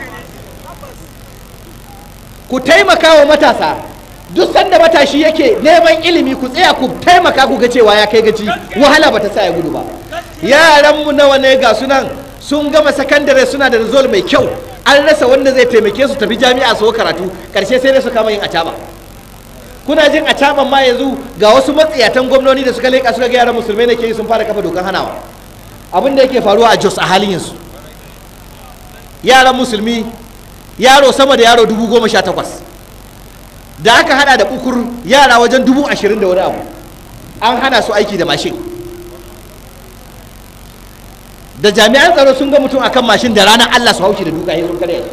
ku taimaka wa matasa duk sanda matashi yake neman ilimi ku tsaya ku taimaka ku ga cewa ya kai gaci wahala bata sa ya gudu ba yaran mu nawa ne ga sunan sun gama sakandare suna da result mai kyau an rasa wanda zai taimake su tafi jami'a su karatu karshe sai dai su kama yin acaba kuna jin acaban ma yanzu ga wasu matsiyatan gwamnoni da suka leƙa suka ga yaran musulmai ne ke yi sun fara kafa dokan hanawa abin da yake faruwa a jos a halin yanzu yaran musulmi yaro sama da yaro dubu goma sha takwas da aka hada da ukur yara wajen dubu ashirin da wani abu an hana su aiki da mashin da jami'an tsaro sun ga mutum akan mashin da ranar allah su haushi da duka ya sun karya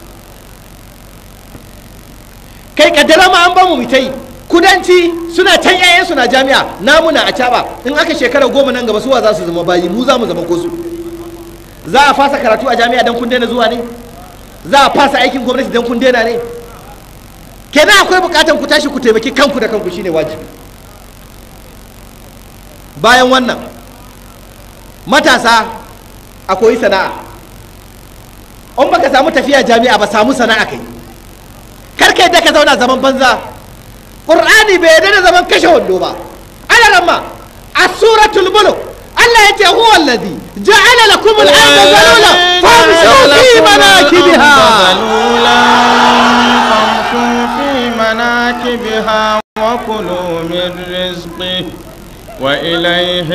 kai kaddara ma an bamu mitai kudanci suna can yayan suna jami'a namu na a caba in aka shekara goma nan gaba suwa za su zama bayi mu za mu zama kosu za a fasa karatu a jami'a don kun daina zuwa ne za a fasa aikin gwamnati don kun daina ne kenan akwai bukatan ku tashi ku taimaki kanku da kanku shine wajibi bayan wannan matasa a koyi sana'a in baka samu tafiya jami'a ba samu sana'a kai kar ka yadda ka zauna zaman banza qur'ani bai yadda da zaman kashe wando ba ana ramma a suratul mulk Allah ya ce huwa allazi ja'ala lakum al-ardha zalula famshu fi manakibiha فامشوا في مناكبها وكلوا من رزقه وإليه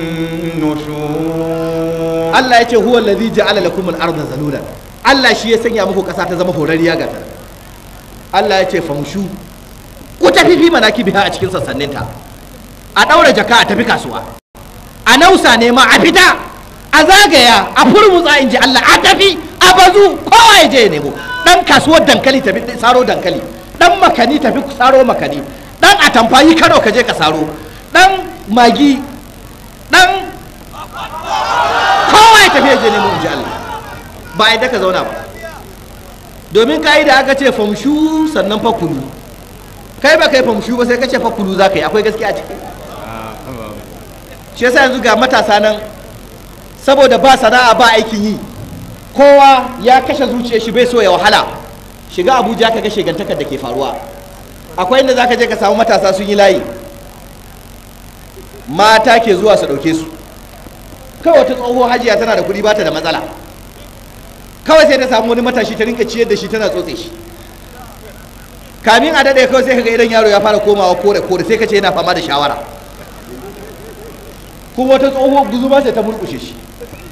النشور Allah ya ce huwa allazi ja'ala lakum al-ardha zalulan Allah shi ya sanya muku kasa ta zama horariya ga ta Allah ya ce famshu ku tafi fi manakibiha a cikin sassaninta a daura jaka a tafi kasuwa a nausa ne ma a fita a zagaya a furmutsa in ji Allah a tafi a bazu kowa ya je ya nemo dan kasuwar dankali tafi saro dankali dan makani tafi saro makani dan atamfa yi kano ka je ka saro dan magi dan kowa ya tafi ya je nemo in ji Allah ba a ka zauna ba domin ka'ida aka ce famshu sannan fa kulu kai ba kai famshu ba sai ka ce fa kulu za ka yi akwai gaskiya a ciki shi yasa yanzu ga matasa nan saboda ba sana'a ba aikin yi kowa ya kashe zuciyar shi bai so ya wahala shiga abuja ka ga shigantakar da ke faruwa akwai inda zaka je ka samu matasa sun yi layi mata ke zuwa su ɗauke su kawai wata tsohuwar hajiya tana da kuɗi bata da matsala kawai sai ta samu wani matashi ta rinka ciyar da shi tana tsotse shi kamin a daɗe kawai sai ka ga idan yaro ya fara komawa kore kore sai ka ce yana fama da shawara kuma wata tsohuwar guzuma sai ta murkushe shi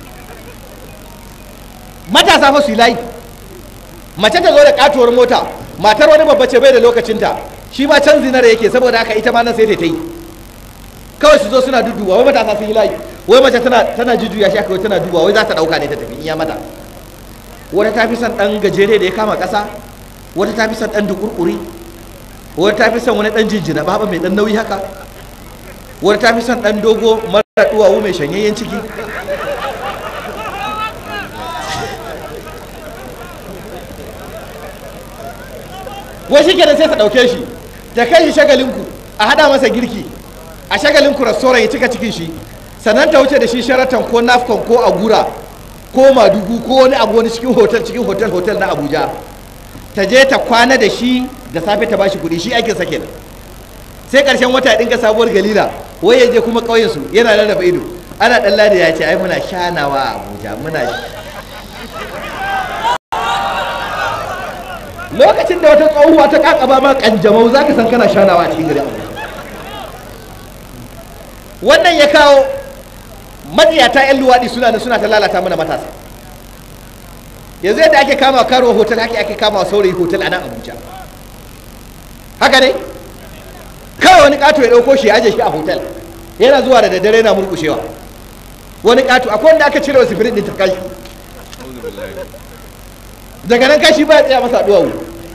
matasa fa su yi layi mace ta zo da katuwar mota matar wani babba ce bai da lokacinta shi ma can zinar yake saboda haka ita ma nan sai ta yi kawai su zo suna duduwa wai matasa sun yi layi wai mace tana tana jujjuya shi aka tana duba wai za ta dauka ne ta tafi in ya mata wata ta fi son dan gajere da ya kama kasa wata ta fi son dan dukurkuri wata ta fi son wani dan jinjina baba mai dan nauyi haka wata ta fi son dan dogo mara duwawu mai shanyayyen ciki wai shi kenan sai ta ɗauke shi ta kai shi shagalinku a haɗa masa girki a shagalinku restaurant ya cika cikin shi sannan ta wuce da shi sharatan ko nafcon ko agura ko madugu ko wani abu wani cikin hotel cikin hotel hotel na abuja ta je ta kwana da shi da safe ta bashi kuɗi shi aikin sa kenan sai ƙarshen wata ya ɗinka sabuwar galila wai ya je kuma ƙauyen su yana rarraba ido ana ɗan lada ya ce ai muna shanawa a abuja muna lokacin da wata tsohuwa ta kakaba ma kanjamau za ka san kana shanawa a cikin gari wannan ya kawo matsiyata 'yan luwaɗi suna da suna ta lalata mana matasa yanzu yadda ake kama karo hotel haka ake kama saurayi hotel a nan abuja haka ne kawai wani ƙato ya ɗauko shi ya aje shi a hotel yana zuwa da daddare yana murkushewa wani ƙato akwai wanda aka cire wa sifirin ɗin ta kai daga nan kashi ba ya tsaya masa duwawu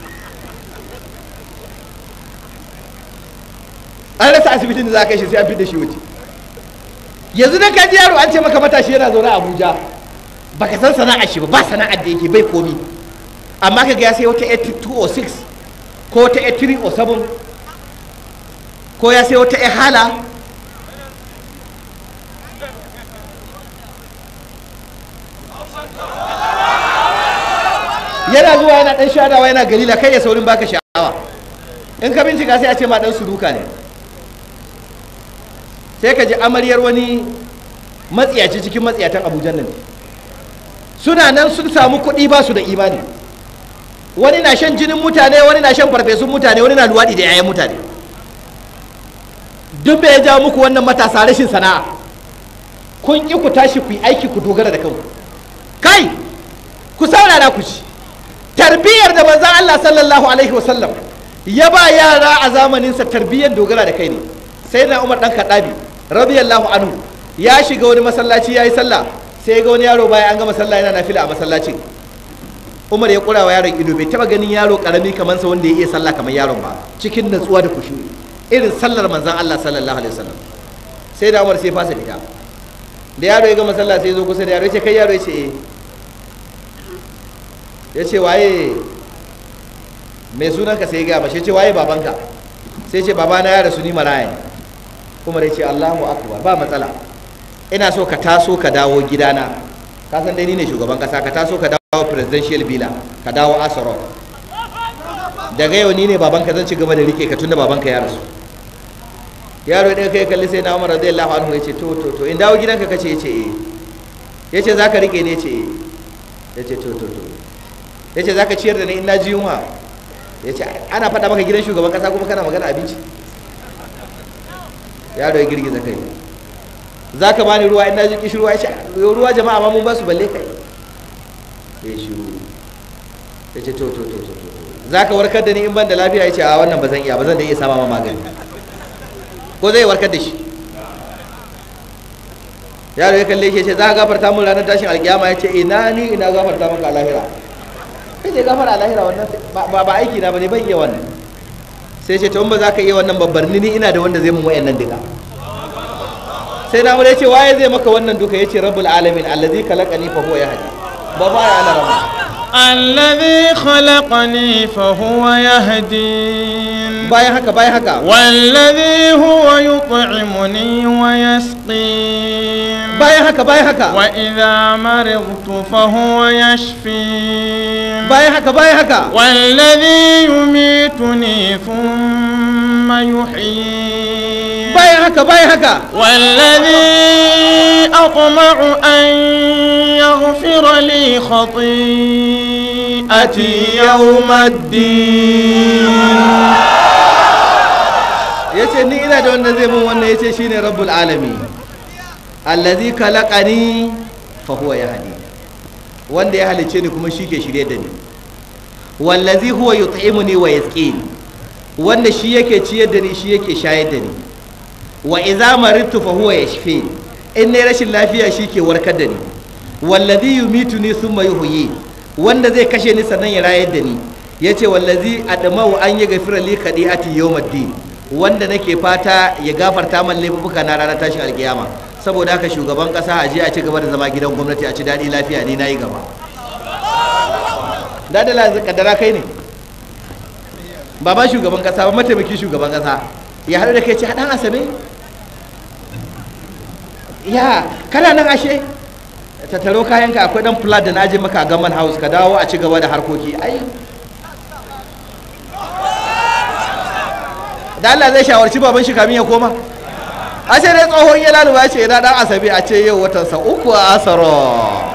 an rasa asibitin da za a kai shi sai an fi da shi wuce yanzu da ka ji yaro an ce maka matashi yana zaune a abuja baka san sana'ar shi ba ba sana'ar da yake bai komi amma ka ga ya sai wata 8206 ko wata 8307 ko ya sai wata hala yana zuwa yana dan shadawa yana galila kai ya saurin baka sha'awa in ka bincika sai a ce ma dan suruka ne sai ka ji amaryar wani matsiyaci cikin matsiyatan abujan nan suna nan sun samu kuɗi ba su da imani wani na shan jinin mutane wani na shan farfesun mutane wani na luwaɗi da 'ya'yan mutane duk bai ja muku wannan matasa rashin sana'a kun ƙi ku tashi ku yi aiki ku dogara da kanku kai ku saurara ku ci tarbiyyar da manzon Allah sallallahu alaihi wasallam ya ba yara a zamaninsa tarbiyyar dogara da kai ne sai na Umar dan Kadabi radiyallahu anhu ya shiga wani masallaci yayi sallah sai ga wani yaro bayan an gama sallah yana nafila a masallacin Umar ya kura wa yaron ido bai taba ganin yaro karami kamar sa wanda ya iya sallah kamar yaron ba cikin natsuwa da kushuri irin sallar manzon Allah sallallahu alaihi wasallam sai da Umar sai fasa fita da yaro ya gama sallah sai ya zo kusa da yaro ya ce kai yaro ya ce eh ya ce waye mai sunanka sai ya gama shi ce waye babanka sai ce babana ya rasu ni maraya ne kuma ya ce Allahu akbar ba matsala ina so ka taso ka dawo gidana ka san dai ni ne shugaban kasa ka taso ka dawo presidential bila ka dawo asaro daga yau ni ne babanka zan ci gaba da rike ka tunda babanka ya rasu yaro ya kai kalli sai na Umar radiyallahu anhu ya ce to to to in dawo gidanka kace ya ce eh ya ce za ka rike ne ya ce eh ya ce to to to ya ce za ka ciyar da ni in na ji yunwa ya ce ana faɗa maka gidan shugaban ƙasa kuma kana magana abinci yaro ya girgiza kai za ka bani ruwa in na ji kishi ruwa ya ce ruwa jama'a ma mun ba su balle kai ya shiru ya ce to to to to za ka warkar da ni in ban da lafiya ya ce a wannan ba zan iya ba zan da iya sama ma magani ko zai warkar da shi yaro ya kalle shi ya ce za ka gafarta mun ranar tashin alkiyama ya ce ina ni ina gafarta maka a lahira kai ne gafara a lahira wannan ba ba aiki na bane ban iya wannan sai ce to in ba za ka iya wannan babbar ni ina da wanda zai mun wayannan duka sai na ya ce waye zai maka wannan duka yace rabbul alamin allazi khalaqani fa huwa yahdi ba ba ya ana rama الذي خلقني فهو يهدين bayan haka bayan haka والذي هو يطعمني ويسقين bayan haka bayan haka وإذا مرضت فهو يشفين bayan haka bayan haka والذي يميتني ثم يحيين bayan haka bayan haka والذي أطمع أن يغفر لي خطيئتي يوم الدين yace ni ina da wanda zai mun wannan yace shine rabbul alamin allazi khalaqani fa huwa yahdi wanda ya halice ni kuma shi ke shirye da ni wallazi huwa yut'imuni wa yasqini wanda shi yake ciyar da ni shi yake shayar da ni wa idza maridtu fa huwa yashfini in ne rashin lafiya shi ke warkar da ni wallazi yumituni thumma yuhyi wanda zai kashe ni sannan ya rayar da ni yace wallazi admau an yi gafira li qadi'ati yawmiddin wanda nake fata ya gafarta man laifuka na ranar tashin alkiyama saboda haka shugaban kasa a je a ci gaba da zama gidan gwamnati a ci daɗi lafiya ni nayi gaba da da kaddara kai ne ba ba shugaban kasa ba mataimakin shugaban kasa ya haɗu da kai ce haɗan asabe ya kana nan ashe tattaro kayanka akwai dan flat da na aje maka a gaman house ka dawo a ci gaba da harkoki ai da Allah zai shawarci baban shi kamin ya koma a ce dai tsohon ya laluba ce ina dan asabe a ce yau watansa uku a asaro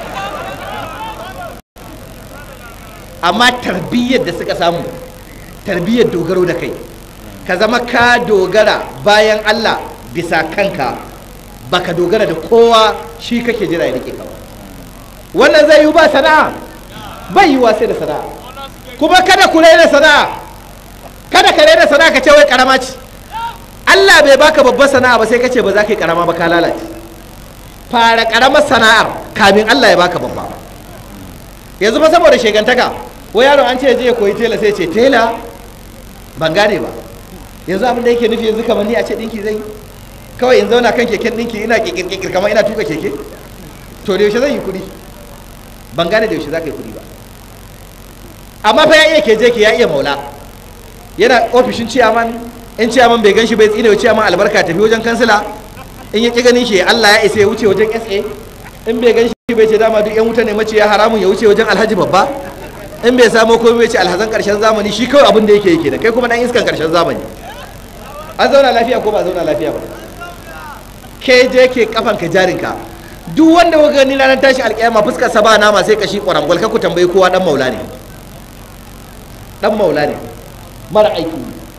amma tarbiyyar da suka samu tarbiyyar dogaro da kai ka zama ka dogara bayan Allah bisa kanka baka dogara da kowa shi kake jira ya rike ka ba wannan zai yi ba sana'a bai yiwa sai da sana'a kuma kada ku raina sana'a kada ka raina sana'a ka ce wai karama ce Allah bai baka babbar sana'a ba sai ka ce ba za ka yi karama ba ka lalace fara karamar sana'ar kamin Allah ya baka babba yanzu fa saboda shegantaka wai yaro an ce je ya koyi tela sai ce tela ban gane ba yanzu abin da yake nufi yanzu kamar ni a ce dinki zai yi kawai in zauna kan keken dinki ina kikirkir kamar ina tuka keke to da yaushe zan yi kuɗi ban gane da yaushe za ka yi kuɗi ba amma fa ya iya keje ke ya iya maula yana ofishin ciyaman in ciyaman bai gan shi bai tsine wa ciyaman albarka tafi wajen kansila in ya ƙi ganin shi Allah ya isa ya wuce wajen SA in bai gan shi bai ce dama duk yan wuta ne mace ya haramun ya wuce wajen alhaji babba in bai samo komai bai ce alhazan karshen zamani shi kawai abin da yake yake da kai kuma dan iskan karshen zamani an zauna lafiya ko ba zauna lafiya ba ke je ke kafan ka jarinka duk wanda kuka gani ranar tashi alƙiyama fuskar sa ba nama sai kashi ƙwarangwal ka ku tambayi kowa dan maula ne dan maula ne mara aiki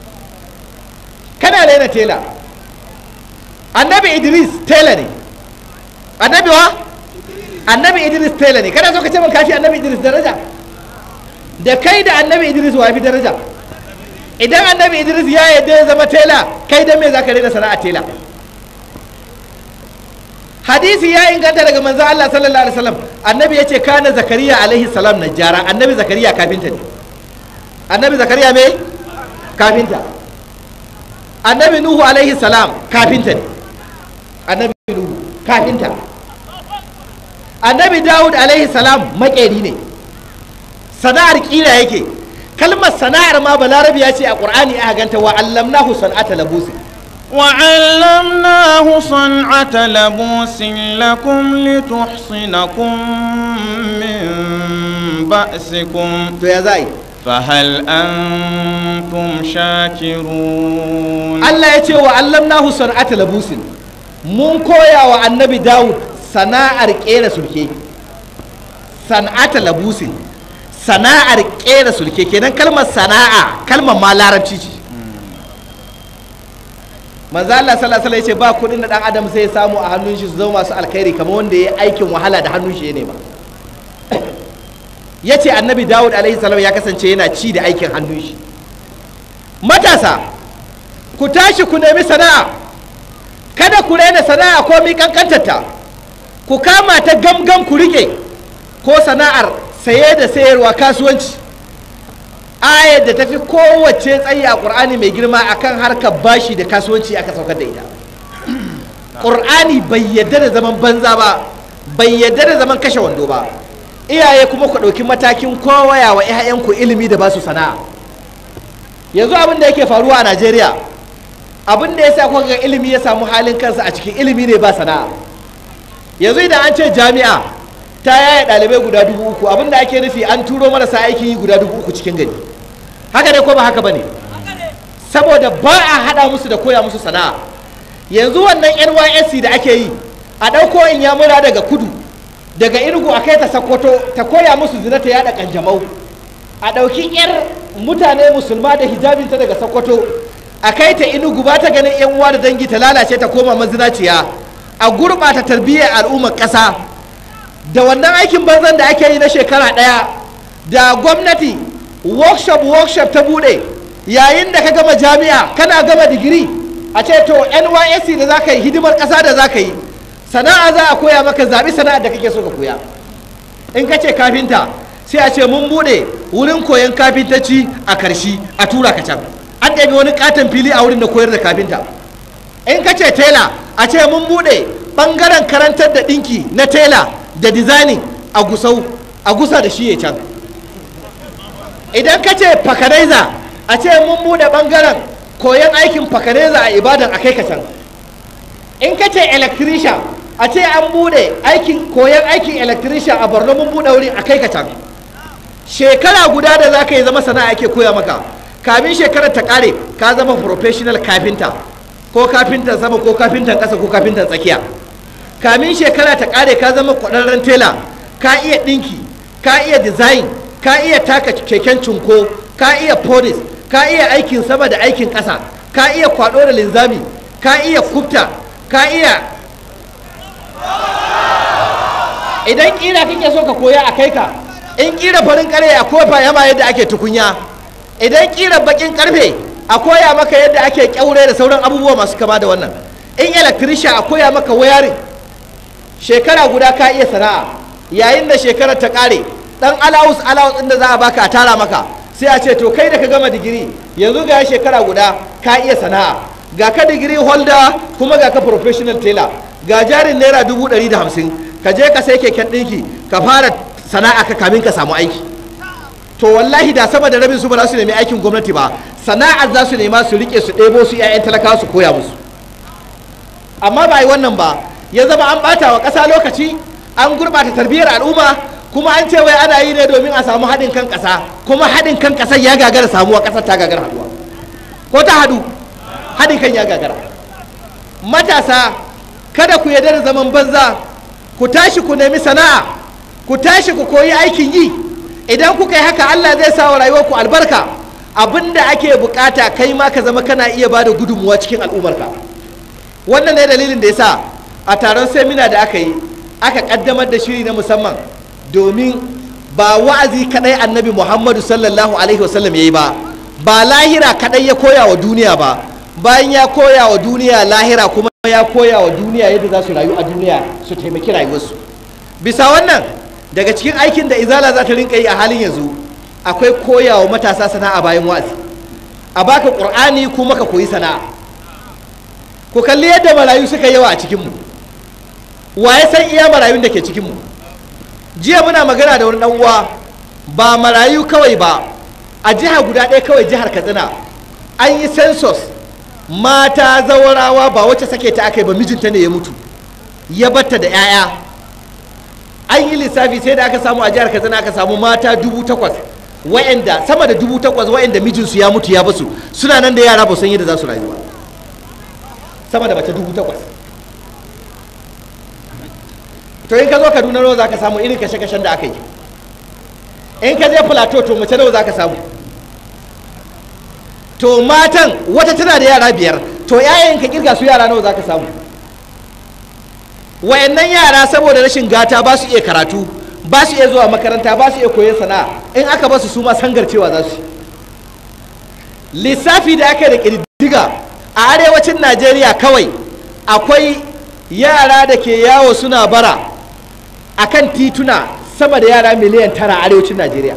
kana raina tela annabi idris tela ne annabi wa annabi idris tela ne kana so ka ce min kafi annabi idris daraja da kai da annabi idris wa fi daraja idan annabi idris ya yadda ya zama tela kai dan me za ka raina sana'a tela hadisi ya inganta daga manzon Allah sallallahu alaihi wasallam annabi ya ce kana zakariya alaihi salam najjara annabi zakariya kafinta ne annabi zakariya me kafinta annabi nuhu alaihi salam kafinta ne annabi nuhu kafinta annabi dawud alaihi salam makeri ne sana'ar kira yake kalmar sana'ar ma balarabi ya ce a qur'ani aka ganta wa allamnahu san'ata labusi وعلمناه صنعة لبوس لكم لتحصنكم من بأسكم to ya za'i فهل أنتم شاكرون Allah ya ce wa allamnahu san'ata labusin mun koya wa annabi Dawud sana'ar kera sulke san'ata labusin sana'ar kera sulke kenan kalmar sana'a kalmar ma larabci ce manzo Allah sallallahu alaihi wasallam ya ce ba kudin da dan adam sai ya samu a hannun shi su zama masu alkhairi kamar wanda ya yi aikin wahala da hannun shi ne ba ya ce annabi Dawud alaihi salam ya kasance yana ci da aikin hannun shi matasa ku tashi ku nemi sana'a kada ku raina sana'a ko mi kankantarta ku kama ta gamgam ku rike ko sana'ar saye da sayarwa kasuwanci ayar da tafi kowace tsayi a ƙur'ani mai girma akan harkar bashi da kasuwanci aka saukar da ita ƙur'ani bai yadda da zaman banza ba bai yadda da zaman kashe wando ba iyaye kuma ku ɗauki matakin kowaya wa 'ya'yanku ilimi da basu sana'a yanzu abin da yake faruwa a najeriya abin da ya sa kuka ga ilimi ya samu halin kansa a cikin ilimi ne ba sana'a yanzu idan an ce jami'a ta yaya ɗalibai guda dubu uku abin da ake nufi an turo marasa aikin yi guda dubu uku cikin gari haka ne ko ba haka ba ne saboda ba a haɗa musu da koya musu sana'a yanzu wannan nysc da ake yi a ɗauko in ya mura daga kudu daga inugu a kai ta sakkwato ta koya musu zina ta yada kanjamau a ɗauki 'yar mutane musulma da hijabinta daga sokoto a kai ta inugu ba ta ganin yan uwa da dangi ta lalace ta koma mazinaciya a gurɓata tarbiyyar al'ummar ƙasa da wannan aikin banzan da ake yi na shekara ɗaya da gwamnati workshop workshop ta buɗe yayin da ka gama jami'a kana gama digiri a ce to nysc da za ka yi hidimar ƙasa da za ka yi sana'a za a koya maka zaɓi sana'ar da kake so ka koya in ka ce kafinta sai a ce mun bude wurin koyon kafintaci a karshi a tura ka can an ɗabi wani katon fili a wurin da koyar da kafinta in ka ce tela a ce mun bude ɓangaren karantar da ɗinki na tela da dizainin a gusau a gusa da shi ya can idan ka ce fakanaiza a ce mun bude ɓangaren koyon aikin fakanaiza a ibadan a kai ka can in ka ce electrician a ce an bude aikin koyon aikin electrician a borno mun bude wuri a kai ka can shekara guda da za ka yi zama sana'a ake koya maka kamin shekarar ta kare ka zama professional kafinta ko kafintan sama ko kafintan ƙasa ko kafintan tsakiya kamin shekara ta kare ka zama kwararren tela ka iya ɗinki ka iya design ka iya taka keken cunko ka iya polish ka iya aikin sama da aikin ƙasa ka iya kwaɗo da linzami ka iya kubta ka iya idan ƙira kake so ka koya a kai ka in kira farin kare a kofa yama yadda ake tukunya idan kira bakin karfe a koya maka yadda ake kyaure da sauran abubuwa masu kama da wannan in electrician a koya maka wayarin shekara guda ka iya sana'a yayin da shekarar ta kare dan allowance allowance din da za a baka a tara maka sai a ce to kai da ka gama digiri yanzu ga shekara guda ka iya sana'a ga ka digiri holder kuma ga ka professional tailor ga jarin naira dubu ɗari da hamsin ka je ka sai keken ɗinki ka fara sana'a ka kamin ka samu aiki to wallahi da sama da rabin su ba za su nemi aikin gwamnati ba sana'ar za su nema su rike su ɗebo su 'ya'yan talakawa su koya musu amma ba yi wannan ba ya zama an ɓata wa ƙasa lokaci an gurɓata tarbiyyar al'umma kuma an ce wai ana yi ne domin a samu haɗin kan ƙasa kuma haɗin kan ƙasar ya gagara samuwa ƙasar ta gagara haɗuwa ko ta haɗu haɗin kan ya gagara matasa kada ku yarda da zaman banza ku tashi ku nemi sana'a ku tashi ku koyi aikin yi idan kuka yi haka Allah zai sa wa rayuwarku albarka abinda ake bukata kai ma ka zama kana iya ba da gudunmuwa cikin al'ummarka wannan ne dalilin da ya sa a taron semina da aka yi aka kaddamar da shiri na musamman domin ba wa'azi kadai annabi muhammadu sallallahu alaihi wasallam ya yi ba ba lahira kadai ya koya wa duniya ba bayan ya koya wa duniya lahira kuma ya koya wa duniya yadda za su rayu a duniya su taimaki rayuwarsu bisa wannan daga cikin aikin da izala za ta rinka yi a halin yanzu akwai koya wa matasa sana'a bayan wa'azi a baka ƙur'ani kuma ka koyi sana'a ku kalli yadda marayu suka yawa a cikinmu wa ya san iya marayun da ke cikinmu jiya muna magana da wani dan uwa ba marayu kawai ba a jiha guda ɗaya kawai jihar katsina an yi census mata zawarawa ba wacce sake ta aka yi ba mijinta ne ya mutu ya batta da 'ya'ya an yi lissafi sai da aka samu a jihar katsina aka samu mata dubu takwas wa'anda sama da dubu takwas wa'anda mijinsu ya mutu ya basu suna nan da yara ba san yadda za su rayu ba sama da mace dubu takwas to in ka zo kaduna nawa za ka samu irin kashe-kashen da aka yi in ka je plateau to mace nawa za ka samu to matan wata tana da yara biyar to yayin ka kirga su yara nawa za ka samu wayannan yara saboda rashin gata ba su iya karatu ba su iya zuwa makaranta ba su iya koyon sana'a in aka ba su su ma sangarcewa za su lissafi da aka yi da ƙididdiga a arewacin najeriya kawai akwai yara da ke yawo suna bara a kan tituna sama da yara miliyan tara a arewacin najeriya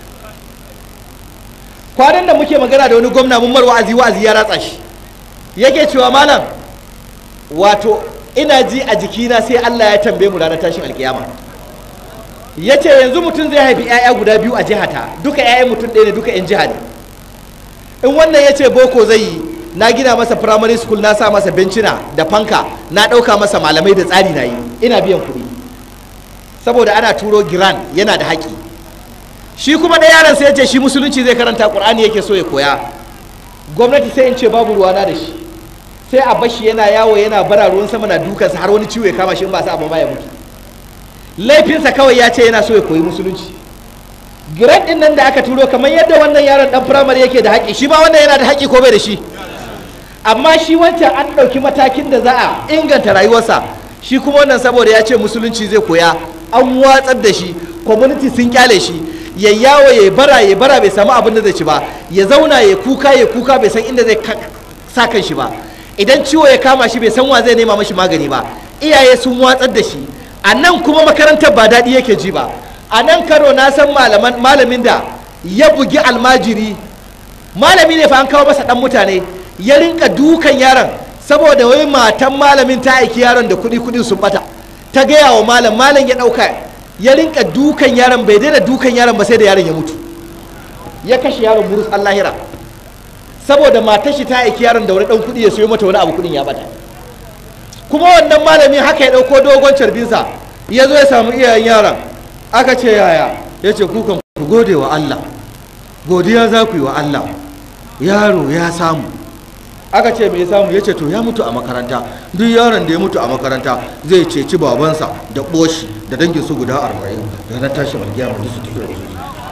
kwanan da muke magana da wani gwamna mun mar wa'azi wa'azi ya ratsa shi yake cewa malam wato ina ji a jikina sai allah ya tambaye mu ranar tashin alkiyama ya ce yanzu mutum zai haifi 'ya'ya guda biyu a jihata duka 'ya'yan mutum ɗaya ne duka 'yan jiha ne in wannan ya ce boko zai yi na gina masa primary school na sa masa bencina da fanka na ɗauka masa malamai da tsari na yi ina biyan kuɗi saboda ana turo giran yana da haƙi shi kuma da yaron sai ya ce shi musulunci zai karanta ƙur'ani yake so ya koya gwamnati sai in ce babu ruwana da shi sai a bashi yana yawo yana bara ruwan sama na dukansa har wani ciwo ya kama shi in ba sa abu ba ya mutu laifinsa kawai ya ce yana so ya koyi musulunci giran din nan da aka turo kamar yadda wannan yaron dan firamare yake da haƙi shi ma wannan yana da haƙi ko bai da shi amma shi wancan an ɗauki matakin da za a inganta rayuwarsa shi kuma wannan saboda ya ce musulunci zai koya an watsar da shi community sun kyale shi ya yawo ya bara ya bara bai samu abin da zai ci ba ya zauna ya kuka ya kuka bai san inda zai sa kan shi ba idan ciwo ya kama shi bai san wa zai nema mashi magani ba iyaye sun watsar da shi a nan kuma makarantar ba daɗi yake ji ba a nan karo na san malamin da ya bugi almajiri malami ne fa an kawo masa ɗan mutane ya rinka dukan yaron saboda wai matan malamin ta aiki yaron da kuɗi kuɗi sun bata ta gaya wa malam malam ya ɗauka ya rinka dukan yaron bai daina dukan yaron ba sai da yaron ya mutu ya kashe yaron burus allahira saboda matar shi ta aiki yaron da wani ɗan kuɗi ya sayo mata wani abu kuɗin ya bata kuma wannan malamin haka ya ɗauko dogon carbinsa ya zo ya samu iyayen yaron aka ce yaya ya ce kukan ku gode wa Allah godiya za ku yi wa Allah yaro ya samu aka ce me ya samu ya ce to ya mutu a makaranta duk yaron da ya mutu a makaranta zai ceci babansa da ɓoshi da dangin su guda arba'in da na tashi malgiya mu su tafi da su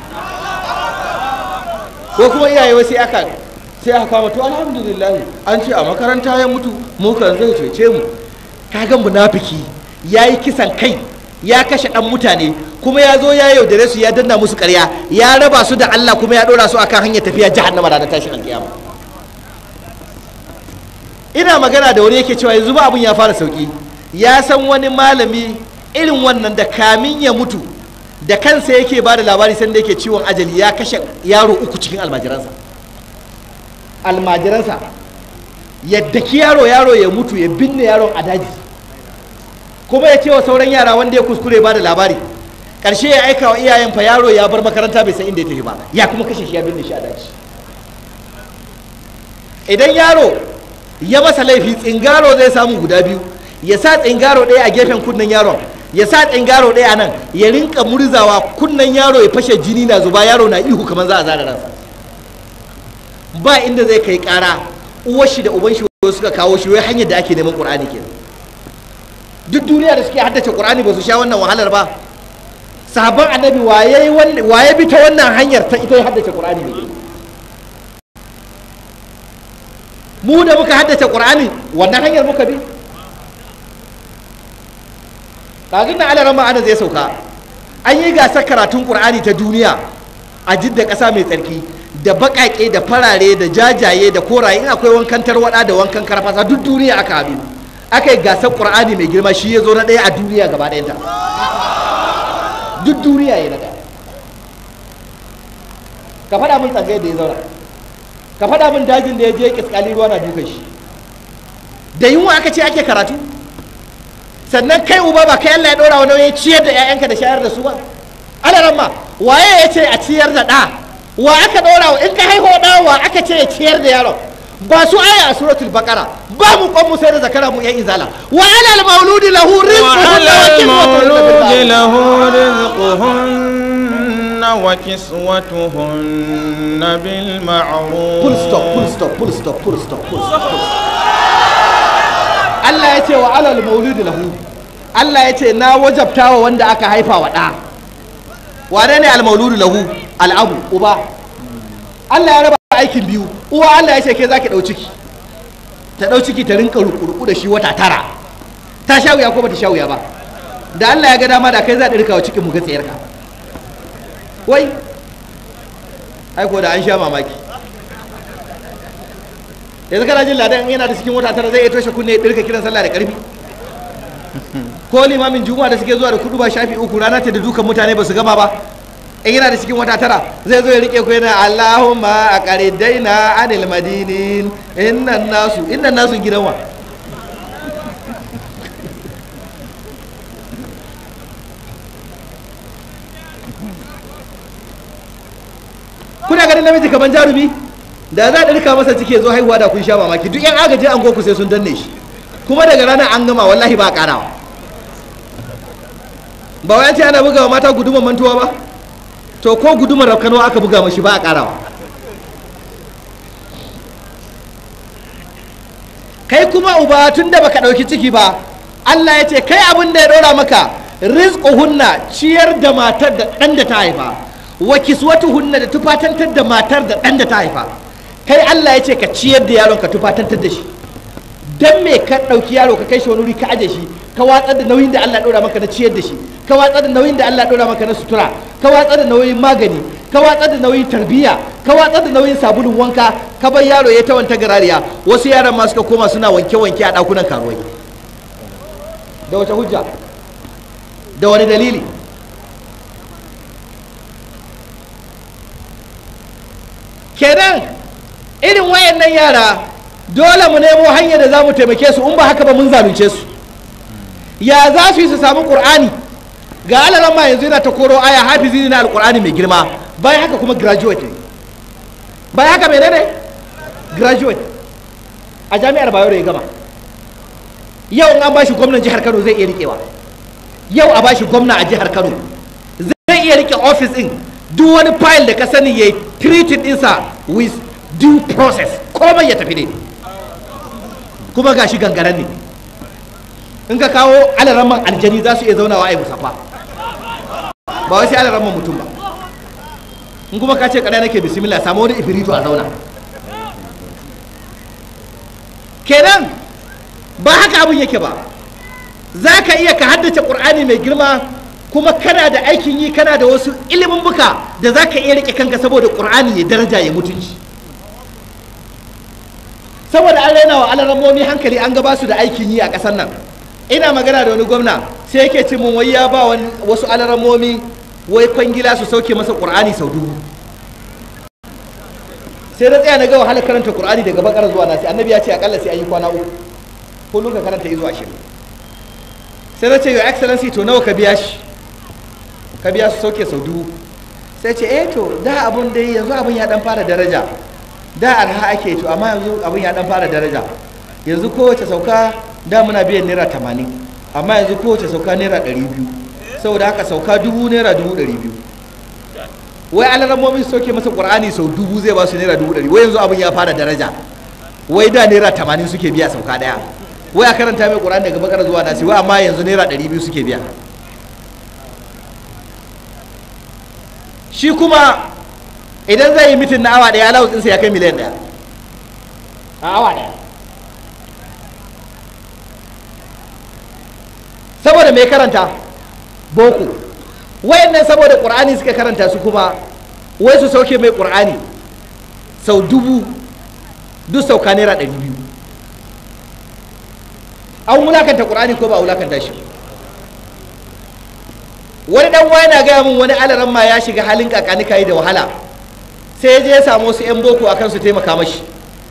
ko kuma iyaye wasu aka sai aka kama to alhamdulillah an ce a makaranta ya mutu mu kan zai cece mu kaga munafiki yayi kisan kai ya kashe ɗan mutane kuma ya zo ya yaudare su ya danna musu ƙarya ya raba su da Allah kuma ya ɗora su akan hanyar tafiya jahannama ranar tashin alƙiyama ina magana da wani yake cewa yanzu ba abun ya fara sauki ya san wani malami irin wannan da kamin ya mutu da kansa yake ba da labari sanda yake ciwon ajali ya kashe yaro uku cikin almajiransa almajiransa yadda ki yaro yaro ya mutu ya binne yaron a daji kuma ya ce wa sauran yara wanda ya kuskure ba da labari ƙarshe ya aika wa iyayen fa yaro ya bar makaranta bai san inda ya tafi ba ya kuma kashe shi ya binne shi a daji idan yaro ya masa laifi tsingaro zai samu guda biyu ya sa tsingaro ɗaya a gefen kunnen yaron ya sa tsingaro ɗaya a nan ya rinka murzawa kunnen yaro ya fashe jini na zuba yaro na ihu kamar za a zara ransa ba inda zai kai ƙara uwar shi da uban shi suka kawo shi wai hanyar da ake neman ƙur'ani ke duk duniya da suke haddace ƙur'ani ba su sha wannan wahalar ba sahabban annabi waye bi ta wannan hanyar ta ita ya haddace ƙur'ani ne mu da muka haddace ƙur'ani wannan hanyar muka bi ɗazun na alaran ma'ana zai sauka an yi gasar karatun ƙur'ani ta duniya a jidda ƙasa mai tsarki da baƙaƙe da farare da jajaye da koraye in akwai wankan tarwaɗa da wankan karfasa duk duniya aka haɗu aka yi gasar ƙur'ani mai girma shi ya zo na ɗaya a duniya gaba ɗayanta duk duniya ya na ɗaya ka faɗa min tsangai da ya zauna ka faɗa min dajin da ya je kiskali ruwa na dukan shi da yunwa aka ce ake karatu sannan kai uba ba kai Allah ya ɗora wani ya ciyar da 'ya'yanka da shayar da su ba alaran ma waye ya ce a ciyar da ɗa wa aka ɗora in ka haihu ɗa wa aka ce ya ciyar da yaron ba su aya a suratul baqara ba mu kwan mu sai da zakara mu yan izala wa alal mauludi lahu rizquhunna wa kiswatuhunna bil ma'ruf full stop full stop full stop full stop full stop Allah ya ce wa alal mauludi lahu Allah ya ce na wajabta wa wanda aka haifa wa ɗa wane ne al mauludu lahu al'abu uba Allah ya raba aikin biyu uwa Allah ya ce ke zaki dau ciki ta dau ciki ta rinka rukuruku da shi wata tara ta sha wuya ko bata sha wuya ba da Allah ya ga dama da kai za ta rika wa cikin mu ga tsayar ka wai ai ko da an sha mamaki yanzu kana jin ladan yana da cikin wata tara zai iya toshe kunne ya dirka kiran sallah da karfi ko limamin juma'a da suke zuwa da kudu ba shafi uku rana ta da dukan mutane ba su gama ba in yana da cikin wata tara zai zo ya rike ku yana Allahumma a qaridaina anil madinin innan nasu innan nasu gidan wa kuna ganin namiji kaman jarumi da za a ɗarka masa cike zo haihuwa da kun sha mamaki duk yan agaji an goku sai sun danne shi kuma daga ranar an gama wallahi ba a ƙarawa ba wayan ce ana bugawa mata gudumar mantuwa ba to ko gudumar rafkanuwa aka buga mashi ba a karawa kai kuma uba tun da baka ɗauki ciki ba Allah ya ce kai abin da ya ɗora maka rizquhunna ciyar da matar da ɗan da ta haifa wa kiswatuhunna da tufatantar da matar da ɗan da ta haifa kai Allah ya ce ka ciyar da yaron ka tufatantar da shi dan me ka ɗauki yaro ka kai shi wani wuri ka aje shi ka watsar da nauyin da Allah ɗora maka na ciyar da shi ka watsar da nauyin da Allah ɗora maka na sutura ka watsar da nauyin magani ka watsar da nauyin tarbiyya ka watsar da nauyin sabulun wanka ka bar yaro ya ta wanta garariya wasu yaran ma suka koma suna wanke wanke a ɗakunan karuwai da wace hujja da wani dalili kenan irin wayannan yara dole mu nemo hanyar da za mu taimake su in ba haka ba mun zalunce su ya za su yi su samu ƙur'ani ga alaran ma yanzu yana ta koro aya hafizi na alƙur'ani mai girma bayan haka kuma graduate ne bayan haka menene graduate a jami'ar bayero ya gama yau in an bashi gwamnan jihar kano zai iya riƙewa yau a bashi gwamna a jihar kano zai iya riƙe office din duk wani file da ka sani ya yi treated ɗinsa with due process komai ya tafi ne kuma gashi gangaren ne in ka kawo alaraman aljani za su iya zaunawa a yi musafa ba wai sai alaraman mutum ba in kuma ka ce kada nake bismillah samu wani ifiritu a zauna kenan ba haka abin yake ba za ka iya ka haddace ƙur'ani mai girma kuma kana da aikin yi kana da wasu ilimin buka da za ka iya rike kanka saboda ƙur'ani ya daraja ya mutunci saboda an raina wa alaramomi hankali an gaba su da aikin yi a ƙasar nan ina magana da wani gwamna sai yake ce mun wai ya ba wasu alaramomi wai kwangila su sauke masa ƙur'ani sau dubu sai na tsaya na ga wahalar karanta ƙur'ani daga bakar zuwa nasi annabi ya ce akalla sai an yi kwana uku kullum ka karanta izu ashirin sai na ce your excellency to nawa ka biya shi ka biya su sauke sau dubu sai ce eh to da abun dai yanzu abun ya dan fara daraja da arha ake to amma yanzu abun ya dan fara daraja yanzu kowace sauka da muna biyan naira tamanin amma yanzu kowace sauka naira ɗari biyu saboda haka sauka dubu naira dubu ɗari biyu wai alarammomin sauke masa ƙur'ani sau dubu zai ba su naira dubu ɗari wai yanzu abun ya fara daraja wai da naira tamanin suke biya sauka ɗaya wai a karanta mai ƙur'ani daga bakar zuwa nasi wai amma yanzu naira ɗari biyu suke biya shi kuma idan zai yi mitin na awa ɗaya alawus ɗinsa ya kai miliyan ɗaya a awa ɗaya saboda mai karanta boko wayannan saboda ƙur'ani suka karanta su kuma wai su sauke mai ƙur'ani sau dubu duk sauka naira ɗari biyu an wulakanta ƙur'ani ko ba a wulakanta shi wani dan uwa yana gaya min wani alaran ma ya shiga halin kakani kai da wahala sai ya je ya samu wasu 'yan boko akan su taimaka mashi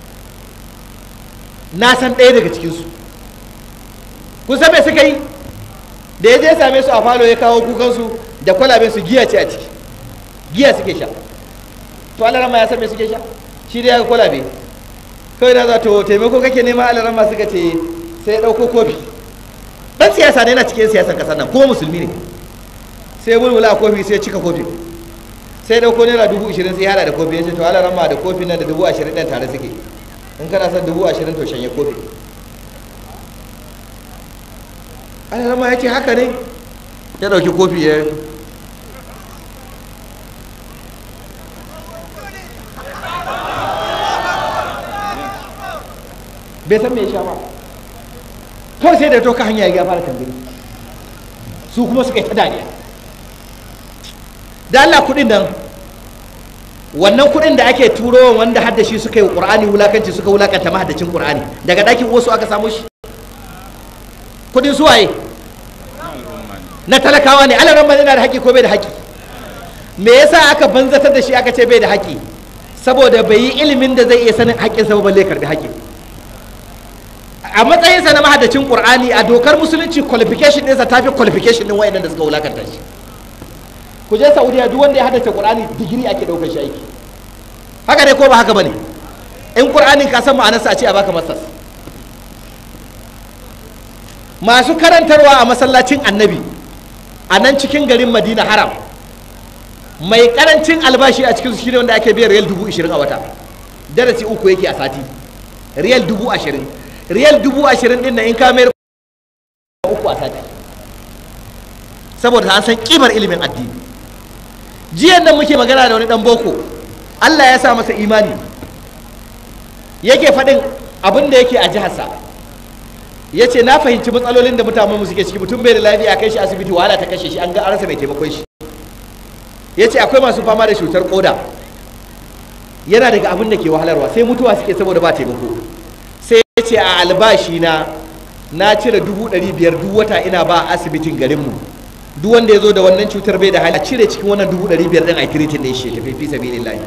na san ɗaya daga cikinsu kun san me suka yi da ya je ya same su a falo ya kawo kukansu da kwalaben su giya ce a ciki giya suke sha to alaran ma ya san me suke sha shi dai ya ga kwalabe kawai na za to taimako kake nema alaran ma suka ce sai ya ɗauko kofi ɗan siyasa ne yana cikin siyasar ƙasar nan kuma musulmi ne sai bulbula a kofi sai cika kofi sai dauko naira dubu ashirin sai hada da kofi ya ce to ala rama da kofi nan da dubu ashirin ɗan tare suke in kana son dubu ashirin to shanye kofi ala rama ya ce haka ne ya ɗauki kofi ya bai san me ya sha ba kawai sai da to ka hanya ya fara tambayi su kuma suka yi ta dariya da Allah kuɗin nan wannan kuɗin da ake turo wanda hadda shi suka yi ƙur'ani wulakanci suka wulakanta mahaddacin ƙur'ani daga ɗakin wasu aka samu shi kuɗin suwaye na talakawa ne alaran ma yana da haƙƙi ko bai da haƙƙi me yasa aka banzatar da shi aka ce bai da haƙƙi saboda bai yi ilimin da zai iya sanin haƙƙinsa ba balle karɓi haƙƙi a matsayinsa na mahaddacin ƙur'ani a dokar musulunci qualification ɗinsa ta fi qualification ɗin wayannan da suka wulakanta shi ku je saudiya duk wanda ya haddace qur'ani digiri ake daukar shi aiki haka ne ko ba haka bane in qur'anin ka san ma'anarsa a ce a baka masters masu karantarwa a masallacin annabi a nan cikin garin madina haram mai karancin albashi a cikin su shine wanda ake biyan riyal dubu ashirin a wata darasi uku yake a sati riyal dubu ashirin riyal dubu ashirin din na in ka mayar uku a sati saboda an san kimar ilimin addini jiyan nan muke magana da wani dan boko Allah ya sa masa imani yake faɗin abin da yake a jiharsa ya ce na fahimci matsalolin da mutanen mu suke ciki mutum bai da lafiya kai shi asibiti wahala ta kashe shi an ga arasa mai taimakon shi ya ce akwai masu fama da cutar koda yana daga abin da ke wahalarwa sai mutuwa suke saboda ba taimako sai ya ce a albashi na na cire dubu ɗari biyar duk wata ina ba asibitin garinmu duk wanda ya zo da wannan cutar bai da hali a cire cikin wannan dubu ɗari biyar ɗin a kiritin ɗin shi tafi fi sabi lillahi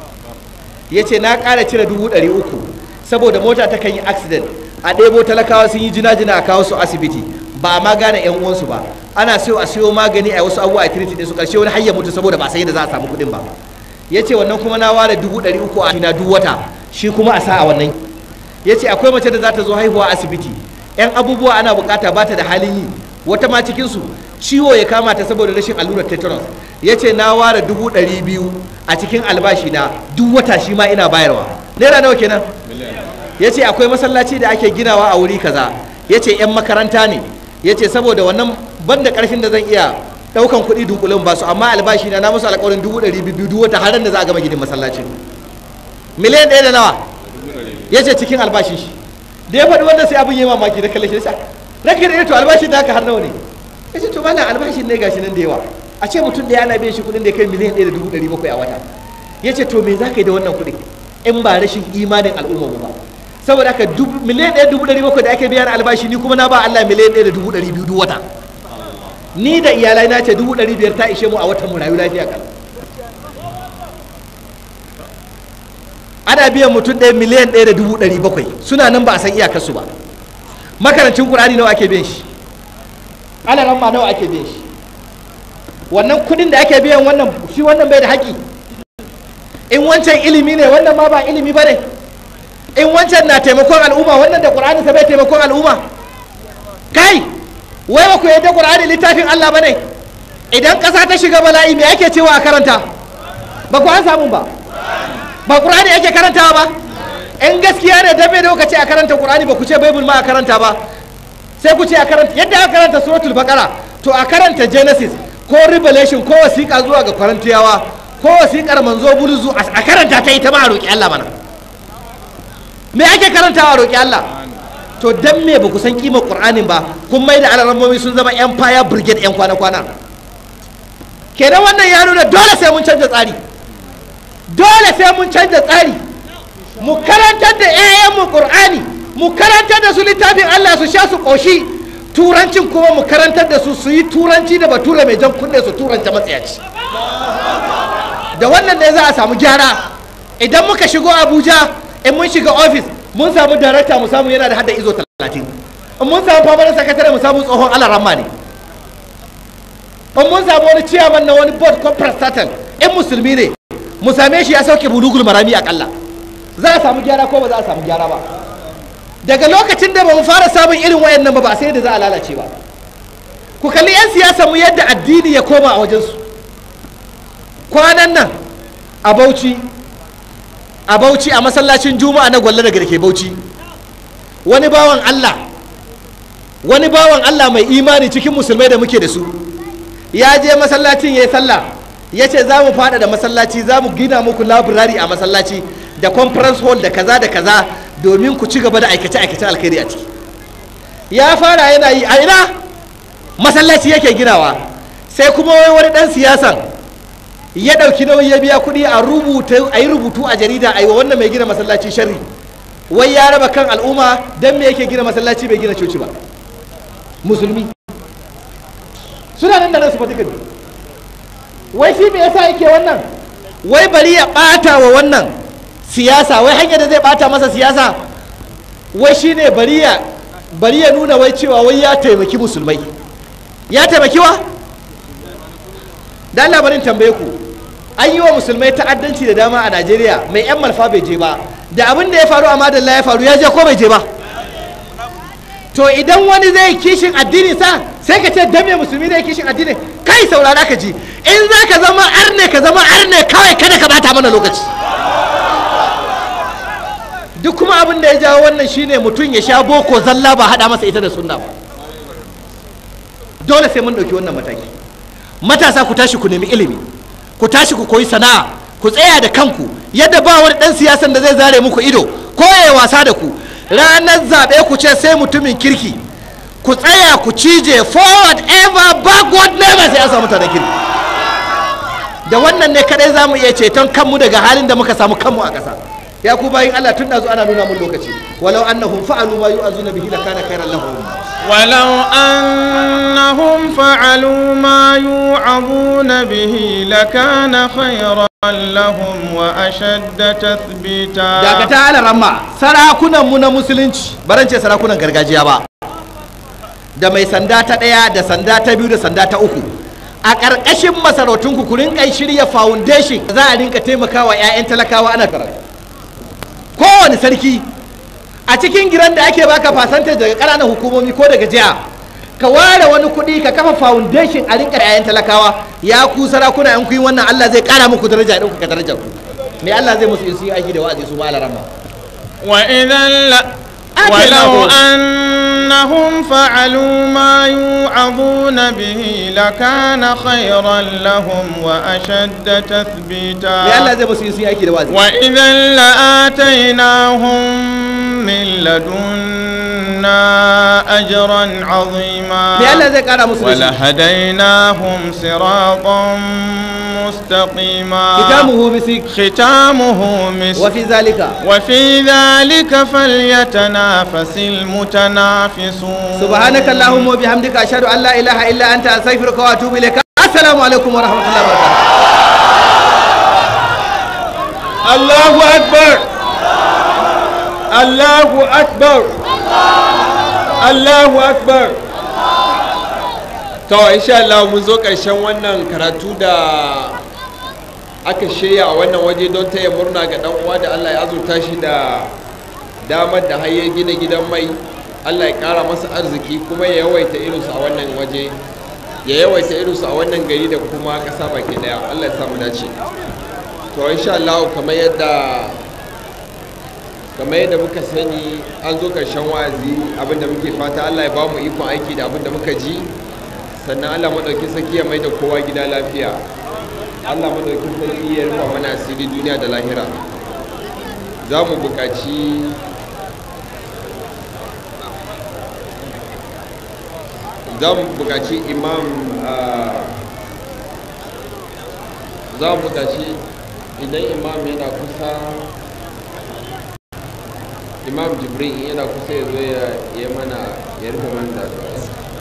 ya ce na ƙara cire dubu ɗari uku saboda mota ta kan yi accident a ɗebo talakawa sun yi jina-jina a kawo su asibiti ba a ma gane yan uwansu ba ana so a siyo magani a wasu abubuwa a kiritin ɗin su ƙarshe wani hayya mutu saboda ba san yadda za a samu kuɗin ba ya ce wannan kuma na ware dubu ɗari uku a na duk wata shi kuma a sa a wannan ya ce akwai mace da za ta zo haihuwa asibiti yan abubuwa ana bukata ba ta da halin yi wata ma cikinsu ciwo ya kama ta saboda rashin allurar tetanus ya ce na ware dubu ɗari biyu a cikin albashi na duk wata shi ma ina bayarwa naira nawa kenan ya ce akwai masallaci da ake ginawa a wuri kaza ya ce 'yan makaranta ne ya ce saboda wannan ban da ƙarfin da zan iya ɗaukan kuɗi dunkulin ba su amma albashi na na musu alƙawarin dubu ɗari biyu duk wata har da za a gama ginin masallacin miliyan ɗaya da nawa ya ce cikin albashin shi da ya faɗi wanda sai abin yi mamaki da kalle shi da rake da to albashin da haka har nawa ne ya ce to mana albashin ne gashi nan da yawa a ce mutum da ana biyan shi kuɗin da ya kai miliyan ɗaya da dubu ɗari bakwai a wata ya ce to me za ka yi da wannan kuɗin in ba rashin imanin al'umma ba saboda haka miliyan ɗaya dubu ɗari bakwai da ake biyan albashi ni kuma na ba Allah miliyan ɗaya da dubu ɗari biyu duk wata ni da iyalai na ce dubu ɗari biyar ta ishe mu a watan mu rayu lafiya kan ana biyan mutum ɗaya miliyan ɗaya da dubu ɗari bakwai suna nan ba a san iyakarsu ba makarancin ƙur'ani nawa ake biyan shi ana ramma nawa ake biyan shi wannan kuɗin da ake biyan wannan shi wannan bai da haƙi in wancan ilimi ne wannan ma ba ilimi ba ne in wancan na taimakon al'umma wannan da ƙur'ani sa bai taimakon al'umma kai wai ba ku yadda ƙur'ani littafin Allah ba ne idan ƙasa ta shiga bala'i me ake cewa a karanta ba ku an samu ba ba ƙur'ani ake karantawa ba in gaskiya ne dan me da kuka ce a karanta ƙur'ani ba ku ce baibul ma a karanta ba sai ku ce a karanta yadda aka karanta suratul baqara to a karanta genesis ko revelation ko wasiƙa zuwa ga kwarantiyawa ko wasiƙar manzo buluzu a karanta ta ita ma a roƙi Allah mana me ake karantawa a roƙi Allah to dan me ba ku san kimar qur'anin ba kun mai da alarammomi sun zama yan fire brigade yan kwana-kwana kenan wannan ya nuna dole sai mun canza tsari dole sai mun canza tsari mu karantar da 'ya'yanmu qur'ani mu karantar da su littafin Allah su sha su ƙoshi turancin kuma mu karantar da su su yi turanci da bature mai jan kunne su turanta matsayaci da wannan ne za a samu gyara idan muka shigo abuja in mun shiga ofis mun samu darakta mu samu yana da hada izo talatin in mun samu famanin sakatare mu samu tsohon alaramma ne in mun samu wani ciyaman na wani board ko prestatal in musulmi ne mu same shi ya sauke bulugul marami akalla za a samu gyara ko ba za a samu gyara ba daga lokacin da ba mu fara samun irin wayannan ba ba sai da za a lalace ba ku kalli 'yan siyasa mu yadda addini ya koma a wajensu kwanan nan a bauchi a bauchi a masallacin juma'a na gwalla daga da ke bauchi wani bawan allah wani bawan allah mai imani cikin musulmai da muke da su ya je masallacin ya yi sallah ya ce za mu fada da masallaci za mu gina muku labirari a masallaci da conference hall da kaza da kaza domin ku ci gaba da aikace-aikace alkhairi a ciki ya fara yana yi a ina masallaci yake ginawa sai kuma wai wani dan siyasan ya ɗauki nauyi ya biya kuɗi a rubuta a yi rubutu a jarida a yi wa wannan mai gina masallaci sharri wai ya raba kan al'umma don me yake gina masallaci bai gina coci ba musulmi suna nan da nan su fata gani wai shi me yasa yake wannan wai bari ya ɓata wa wannan siyasa wai hanyar da zai ɓata masa siyasa wai shine bari ya bari ya nuna wai cewa wai ya taimaki musulmai ya taimaki wa dan labarin tambaye ku an yi wa musulmai ta'addanci da dama a najeriya mai yan malfa bai je ba da abin da ya faru a madalla ya faru ya je ko bai je ba to idan wani zai kishin addini sa sai ka ce dan me musulmi zai kishin addini kai saurara ka ji in za ka zama arne ka zama arne kawai kada ka bata mana lokaci duk kuma abin da ya jawo wannan shine mutum ya sha boko zalla ba hada masa ita da sunna ba dole sai mun ɗauki wannan mataki matasa ku tashi ku nemi ilimi ku tashi ku koyi sana'a ku tsaya da kanku yadda ba wani ɗan siyasan da zai zare muku ido ko ya wasa da ku ranar zaɓe ku ce sai mutumin kirki ku tsaya ku cije forward ever backward never sai an samu mutanen kirki da wannan ne kadai za mu iya ceton kanmu daga halin da muka samu kanmu a ƙasa ya ku bayin Allah tun da ana nuna mun lokaci walau annahum fa'alu ma yu'azuna bihi lakana khairan lahum ولو أنهم فعلوا ما يوعظون به لكان خيرا لهم وأشد تثبيتا daga ta ala ramma sarakunan mu na musulunci baran ce sarakunan gargajiya ba da mai sanda ta ɗaya da sanda ta biyu da sanda ta uku a ƙarƙashin masarautun ku rinka shirya foundation za a rinka taimakawa 'ya'yan talakawa ana karatu kowane sarki a cikin giran da ake baka fasanta daga ƙananan hukumomi ko daga jiha ka ware wani kuɗi ka kafa foundation a rinka 'ya'yan talakawa ya ku sarakuna yan kuyi wannan Allah zai ƙara muku daraja ɗin ka darajar ku me Allah zai musu in su yi aiki da wa'azi su ma alarama وإذا ل... آتيناهم. ولو أنهم فعلوا ما يوعظون به لكان خيرا لهم وأشد me Allah تثبيتا zai musu in su yi aiki da wa'azi وإذا لآتيناهم من لدنا أجرا عظيما me Allah zai ƙara musu da shi ولهديناهم صراطا مستقيما kitamuhu misik ختامه مسك wa fi zalika وفي ذلك فليتنافس ينافسون subhanaka allahumma wa bihamdika ashhadu an la ilaha illa anta astaghfiruka wa atubu ilayka assalamu alaikum wa rahmatullahi wa barakatuh Allahu Akbar Allahu Akbar Allahu Akbar to insha Allah mun zo ƙarshen wannan karatu da aka shirya a wannan waje don taya murna ga dan uwa da Allah ya azurta shi da damar da har ya gina gidan mai Allah ya ƙara masa arziki kuma ya yawaita irinsu a wannan waje ya yawaita irinsu a wannan gari da kuma ƙasa baki daya Allah ya samu dace to insha Allah kamar yadda kamar yadda muka sani an zo karshen wa'azi abinda muke fata Allah ya ba mu ikon aiki da abinda muka ji sannan Allah madaukin sarki ya mai da kowa gida lafiya Allah madaukin sarki ya rufa mana asiri duniya da lahira za mu buƙaci za mu buƙaci imam ah, za mu buƙaci idan imam yana kusa imam jibrin yana kusa ya zo ya ya mana ya rufe mana da addu'a.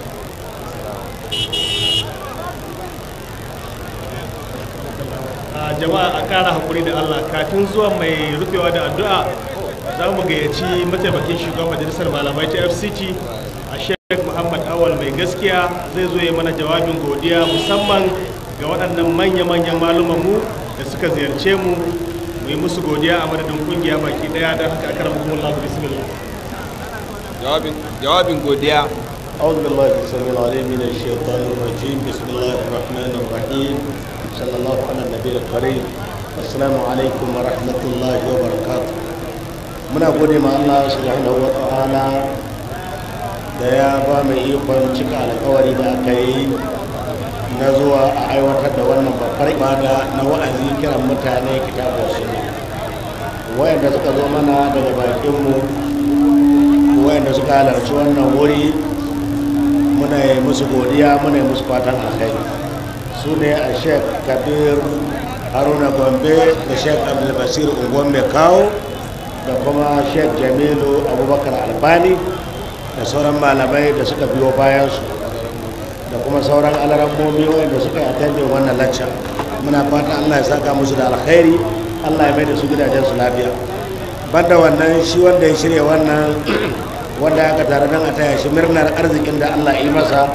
a jama'a a kara hakuri da Allah kafin zuwa mai rufewa da addu'a za mu gayyaci mataimakin shugaban majalisar malamai ta FCT a Sheikh Muhammad Awal mai gaskiya zai zo ya mana jawabin godiya musamman ga waɗannan manya-manyan malumanmu da suka ziyarce mu mu yi musu godiya a madadin kungiya baki ɗaya don haka akar mukumullahu bismillah jawabin jawabin godiya أعوذ بالله السميع العليم من الشيطان الرجيم بسم الله الرحمن الرحيم صلى الله على النبي الكريم السلام عليكم ورحمة الله وبركاته muna gode ma Allah subhanahu wa ta'ala da ya ba mu ikon cika alkawari da aka yi na zuwa a aiwatar da wannan babbar ibada na wa'azi kiran mutane kitabu sunna wayanda suka zo mana daga bakinmu wayanda suka halarci wannan wuri muna yi musu godiya muna yi musu fatan alkhairi su ne a sheik kabir haruna gombe da sheik abdulbasir unguwan mai kawo da kuma sheik jamilu abubakar albani da sauran malamai da suka biyo bayansu da kuma sauran alarammomi wanda suka yi attending wannan lacca muna fata allah ya saka musu da alkhairi allah ya mai da su gidajensu lafiya banda wannan shi wanda ya shirya wannan wanda aka tare don a taya shi murnar arzikin da Allah yi masa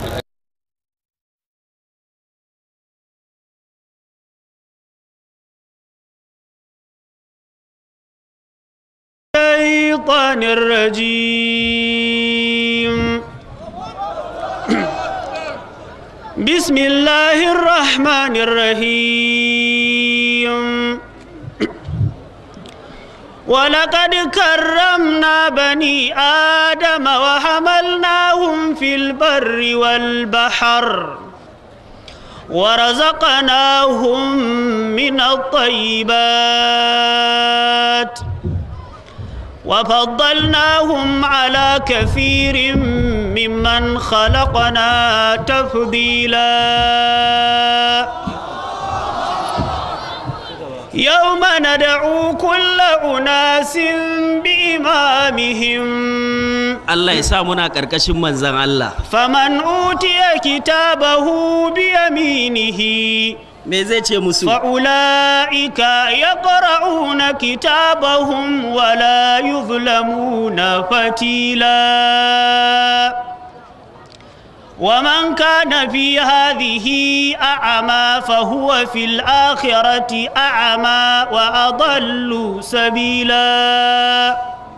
الشيطان الرجيم بسم الله الرحمن الرحيم ولقد كرمنا بني آدم وحملناهم في البر والبحر ورزقناهم من الطيبات وفضلناهم على كثير ممن خلقنا تفضيلا يوم ندعو كل أناس بإمامهم Allah ya sa muna ƙarƙashin manzan Allah. فمن أوتي كتابه بيمينه Me zai ce musu? فأولئك يقرؤون كتابهم ولا يظلمون فتيلا ومن كان في هذه أعمى فهو في الآخرة أعمى وأضل سبيلا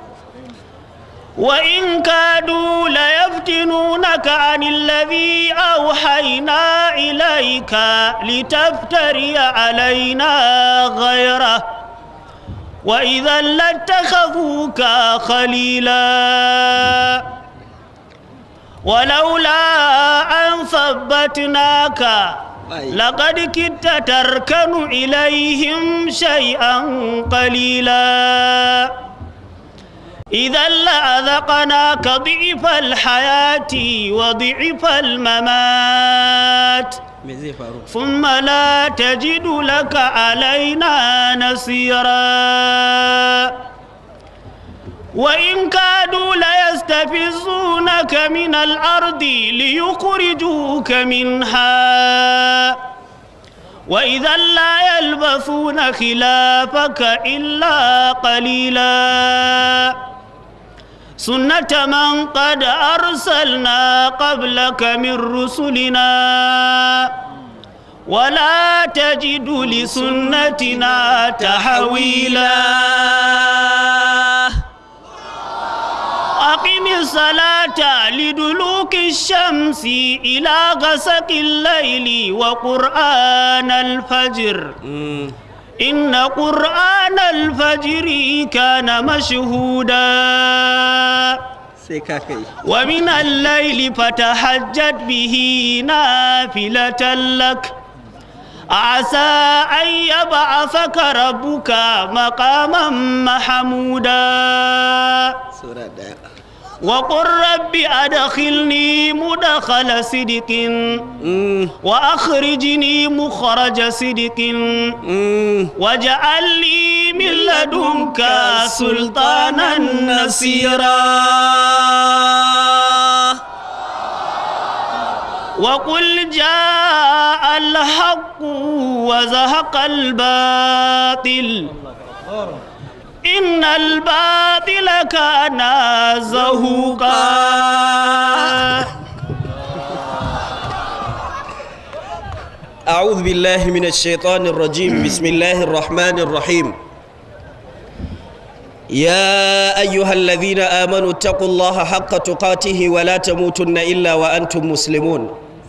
وإن كادوا ليفتنونك عن الذي أوحينا إليك لتفتري علينا غيره وإذا لاتخذوك خليلا ولولا أن ثبتناك لقد كدت تركن إليهم شيئا قليلا إذا لأذقناك ضعف الحياة وضعف الممات Me zai faru? ثم لا تجد لك علينا نصيرا وإن كادوا ليستفزونك من الأرض ليخرجوك منها وإذا لا يلبثون خلافك إلا قليلا سنة من قد أرسلنا قبلك من رسلنا ولا تجد لسنتنا تحويلا أقم الصلاة لدلوك الشمس إلى غسق الليل وقرآن الفجر إن قرآن الفجر كان مشهودا sai ka kai ومن الليل فتهجد به نافلة لك عسى أن يبعثك ربك مقاما محمودا sura daya وقل رب أدخلني مدخل صدق Mm, وأخرجني مخرج صدق mm. واجعل لي من لدنك سلطانا نصيرا وقل جاء الحق وزهق الباطل إن الباطل كان زهوقا أعوذ بالله من الشيطان الرجيم بسم الله الرحمن الرحيم يا أيها الذين آمنوا اتقوا الله حق تقاته ولا تموتن إلا وأنتم مسلمون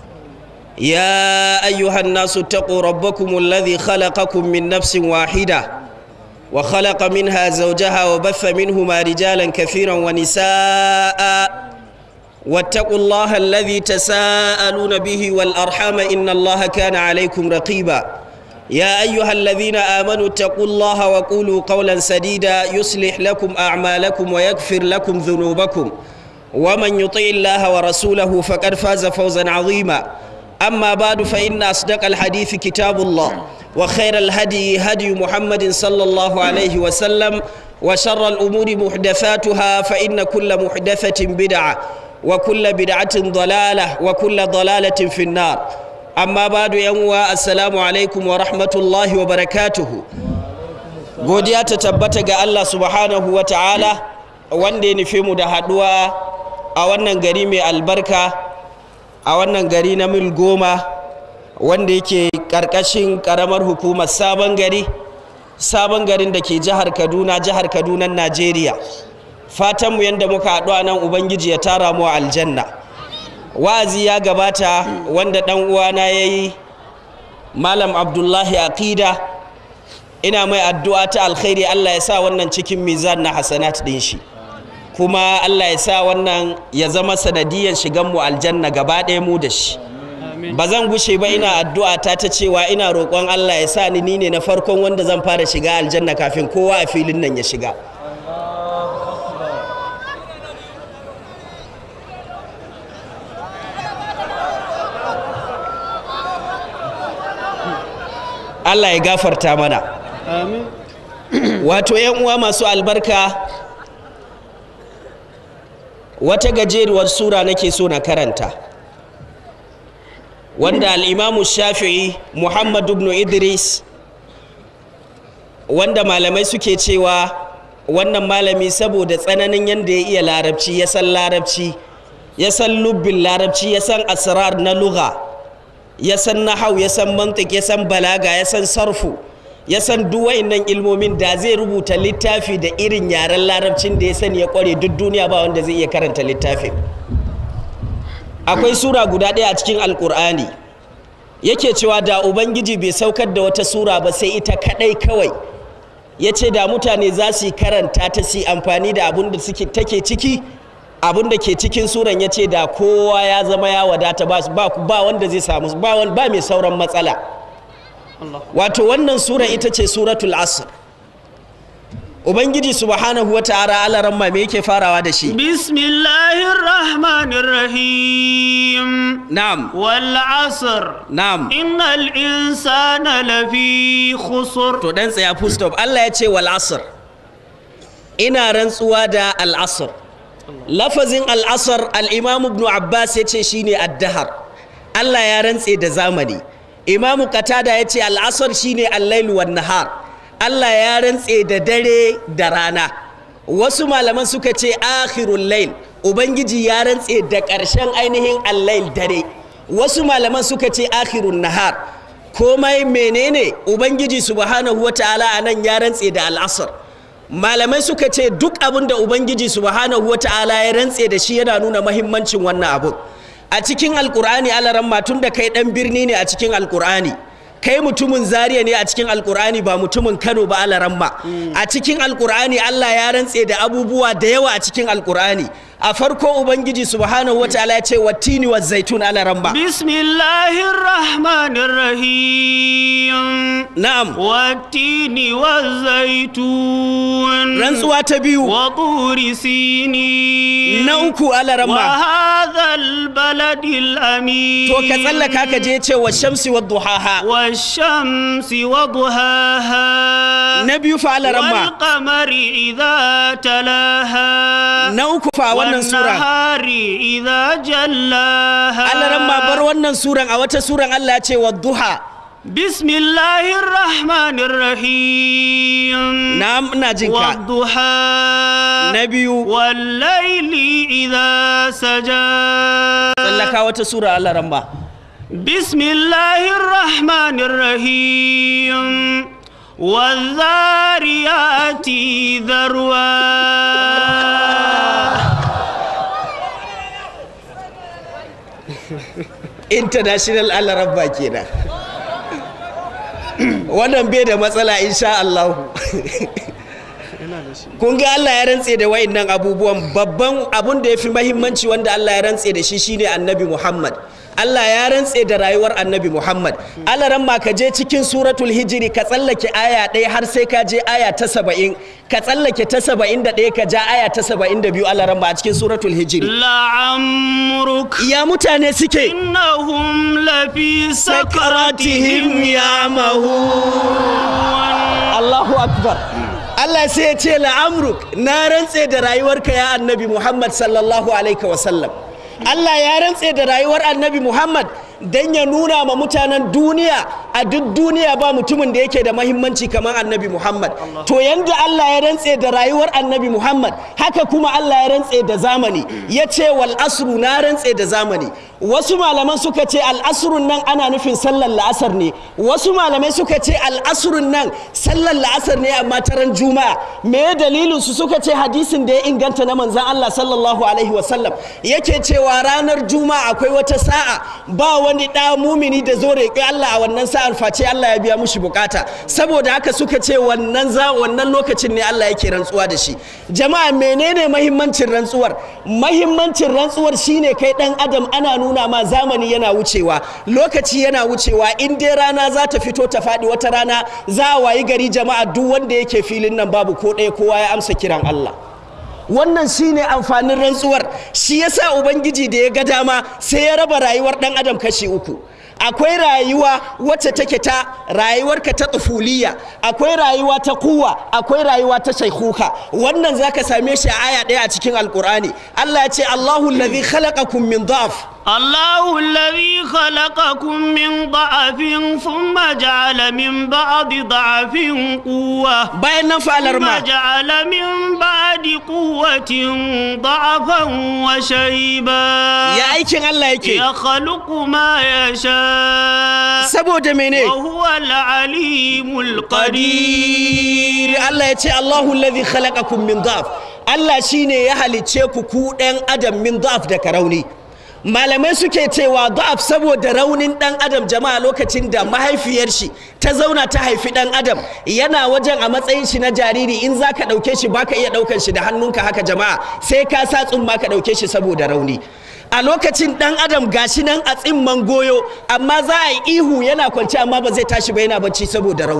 يا أيها الناس اتقوا ربكم الذي خلقكم من نفس واحدة وخلق منها زوجها وبث منهما رجالا كثيرا ونساء واتقوا الله الذي تساءلون به والأرحام إن الله كان عليكم رقيبا يا أيها الذين آمنوا اتقوا الله وقولوا قولا سديدا يصلح لكم أعمالكم ويغفر لكم ذنوبكم ومن يطع الله ورسوله فقد فاز فوزا عظيما أما بعد فإن أصدق الحديث كتاب الله وخير الهدي هدي محمد صلى الله عليه وسلم وشر الأمور محدثاتها فإن كل محدثة بدعة وكل بدعة ضلالة وكل ضلالة في النار أما بعد يوم السلام عليكم ورحمة الله وبركاته godiya ta tabbata ga Allah subhanahu wa ta'ala wanda ya nufe mu da haɗuwa a wannan gari mai albarka a wannan gari na mil goma wanda yake ƙarƙashin ƙaramar hukumar sabon gari sabon garin da ke jihar kaduna jihar kaduna najeriya fatanmu yadda muka haɗu a nan ubangiji ya tara mu a aljanna wa'azi ya gabata wanda ɗan uwana ya yi malam abdullahi aqida ina mai addu'a ta alkhairi allah ya sa wannan cikin mizan na hasanat ɗin shi kuma allah ya sa wannan ya zama sanadiyan shigan mu aljanna gaba ɗaya mu da shi ba zan gushe ba ina addu'a ta ta cewa ina roƙon allah ya sa ni ni ne na farkon wanda zan fara shiga aljanna kafin kowa a filin nan ya shiga Allah ya gafarta mana wato yan uwa masu albarka wata gajeruwar sura nake so na karanta wanda al'imamu shafi'i muhammad ibn idris wanda malamai suke cewa wannan malami saboda tsananin yadda ya iya larabci ya san larabci ya san lubbin larabci ya san asrar na lugha ya san nahau ya san mantik ya san balaga ya san sarfu ya san duk wa'innan ilmomin da zai rubuta littafi da irin yaren larabcin da ya sani ya kware duk duniya ba wanda zai iya karanta littafin akwai sura guda ɗaya a cikin alkur'ani yake cewa da ubangiji bai saukar da wata sura ba sai ita kaɗai kawai ya ce da mutane za su yi karanta ta su yi amfani da abin da take ciki abin da ke cikin suran ya ce da kowa ya zama ya wadata ba, ba, ba wanda zai samu ba, wan- ba mai sauran matsala wato wannan sura ita ce suratul asr ubangiji subhanahu wa ta'ala alaran ma me yake farawa da shi بسم الله الرحمن الرحيم na'am والعصر na'am إن الإنسان لفي خسر to dan tsaya full stop Allah ya ce wal asr ina rantsuwa da al'asr lafazin al'asr al'imam ibn abbas ya ce shine addahar allah ya rantse da zamani imamu katada ya ce al'asr shine allailu wan nahar allah ya rantse da dare da rana wasu malaman suka ce akhirul lail ubangiji ya rantse da ƙarshen ainihin allail dare wasu malaman suka ce akhirun nahar komai menene ubangiji subhanahu wata'ala a nan ya rantse da al'asr malamai suka ce duk abin da ubangiji subhanahu wata'ala ya rantse da shi yana nuna mahimmancin wannan abun a cikin alkur'ani alaran tun da kai dan birni ne a cikin alkur'ani kai mutumin zaria ne a cikin alkur'ani ba mutumin kano ba alaran a cikin alkur'ani allah ya rantse da abubuwa da yawa a cikin alkur'ani a farko ubangiji subhanahu wataala ya ce wattini wa zaitun alaran ba bismillahir rahmanir rahim na'am wattini wa zaitun rantsuwa ta biyu wa turi sini na uku alaran wa ba hadhal baladil amin to ka tsallaka ka je ce wa shamsi wa duhaha والشمس وضحاها na biyu fa alaran ba والقمر إذا تلاها na uku fa wannan sura والنهار إذا جلاها alaran ma bar wannan suran a wata suran Allah ya ce wa duha بسم الله الرحمن الرحيم na ina jin ka والضحى na biyu والليل إذا سجى tsallaka wata sura alaran ba بسم الله الرحمن الرحيم والذاريات ذروا international alarabba kenan wannan bai da matsala insha Allah kun ga Allah ya rantse da wayannan abubuwan babban abun da ya fi mahimmanci wanda Allah ya rantse da shi shine annabi Muhammad Allah ya rantse da rayuwar annabi Muhammad Allah ran ma ka je cikin suratul hijiri ka tsallake aya ɗaya har sai ka je aya ta saba'in ka tsallake ta saba'in da ɗaya ka ja aya ta saba'in da biyu Allah ran ma a cikin suratul hijiri لعمرك ya mutane suke إنهم لفي sakaratihim سكرتهم ya'mahun Allahu akbar Allah sai ya ce la'amruk na rantse da rayuwarka ya annabi Muhammad sallallahu alaihi wasallam Allah ya rantse da rayuwar annabi Muhammad don ya nuna ma mutanen duniya a duk duniya ba mutumin da yake da mahimmanci kamar annabi Muhammad to yanda Allah ya rantse da rayuwar annabi Muhammad haka kuma Allah ya rantse da zamani ya ce wal asru na rantse da zamani wasu malaman suka ce al asrun nan ana nufin sallar la'asar ne wasu malamai suka ce al asrun nan sallar la'asar ne amma taran juma'a me dalilin su suka ce hadisin da ya inganta na manzon Allah sallallahu alaihi wasallam yake cewa ranar juma'a akwai wata sa'a ba wani ɗa mumini da zo roƙi Allah a wannan sa'ar face Allah ya biya mushi bukata saboda haka suka ce wannan za wannan lokacin ne Allah yake rantsuwa da shi jama'a menene mahimmancin rantsuwar mahimmancin rantsuwar shine kai dan adam ana nuna ma zamani yana wucewa lokaci yana wucewa in dai rana za ta fito ta faɗi wata rana za a wayi gari jama'a duk wanda yake filin nan babu ko ɗaya kowa ya amsa kiran Allah wannan shine amfanin rantsuwar shi yasa ubangiji da ya ga dama sai ya raba rayuwar dan adam kashi uku akwai rayuwa wacce take ta rayuwarka ta tsufuliya akwai rayuwa ta kuwa akwai rayuwa ta shaikuka wannan zaka same shi a aya ɗaya a cikin alkur'ani Allah ya ce Allahu allazi khalaqakum min dhaf الله الذي خلقكم من ضعف ثم جعل من بعد ضعف قوة bayan nan fa'alar ثم ma جعل من بعد قوة ضعفا وشيبا ya aikin Allah yake يخلق ما يشاء saboda mene وهو العليم qadir القدير Allah ya ce Allahu allazi khalaqakum min dhaf Allah shine ya halicce ku ku ɗan adam min dhaf da rauni malamai suke cewa da'af saboda raunin dan adam jama'a lokacin da mahaifiyar shi ta zauna ta haifi dan adam yana wajen a matsayin shi na jariri in za ka ɗauke shi baka iya ɗaukan shi da hannunka haka jama'a sai ka sa tsumma ka ɗauke shi saboda rauni a lokacin dan adam gashi nan a tsimman goyo amma za a yi ihu yana kwance amma ba zai tashi ba yana bacci saboda rauni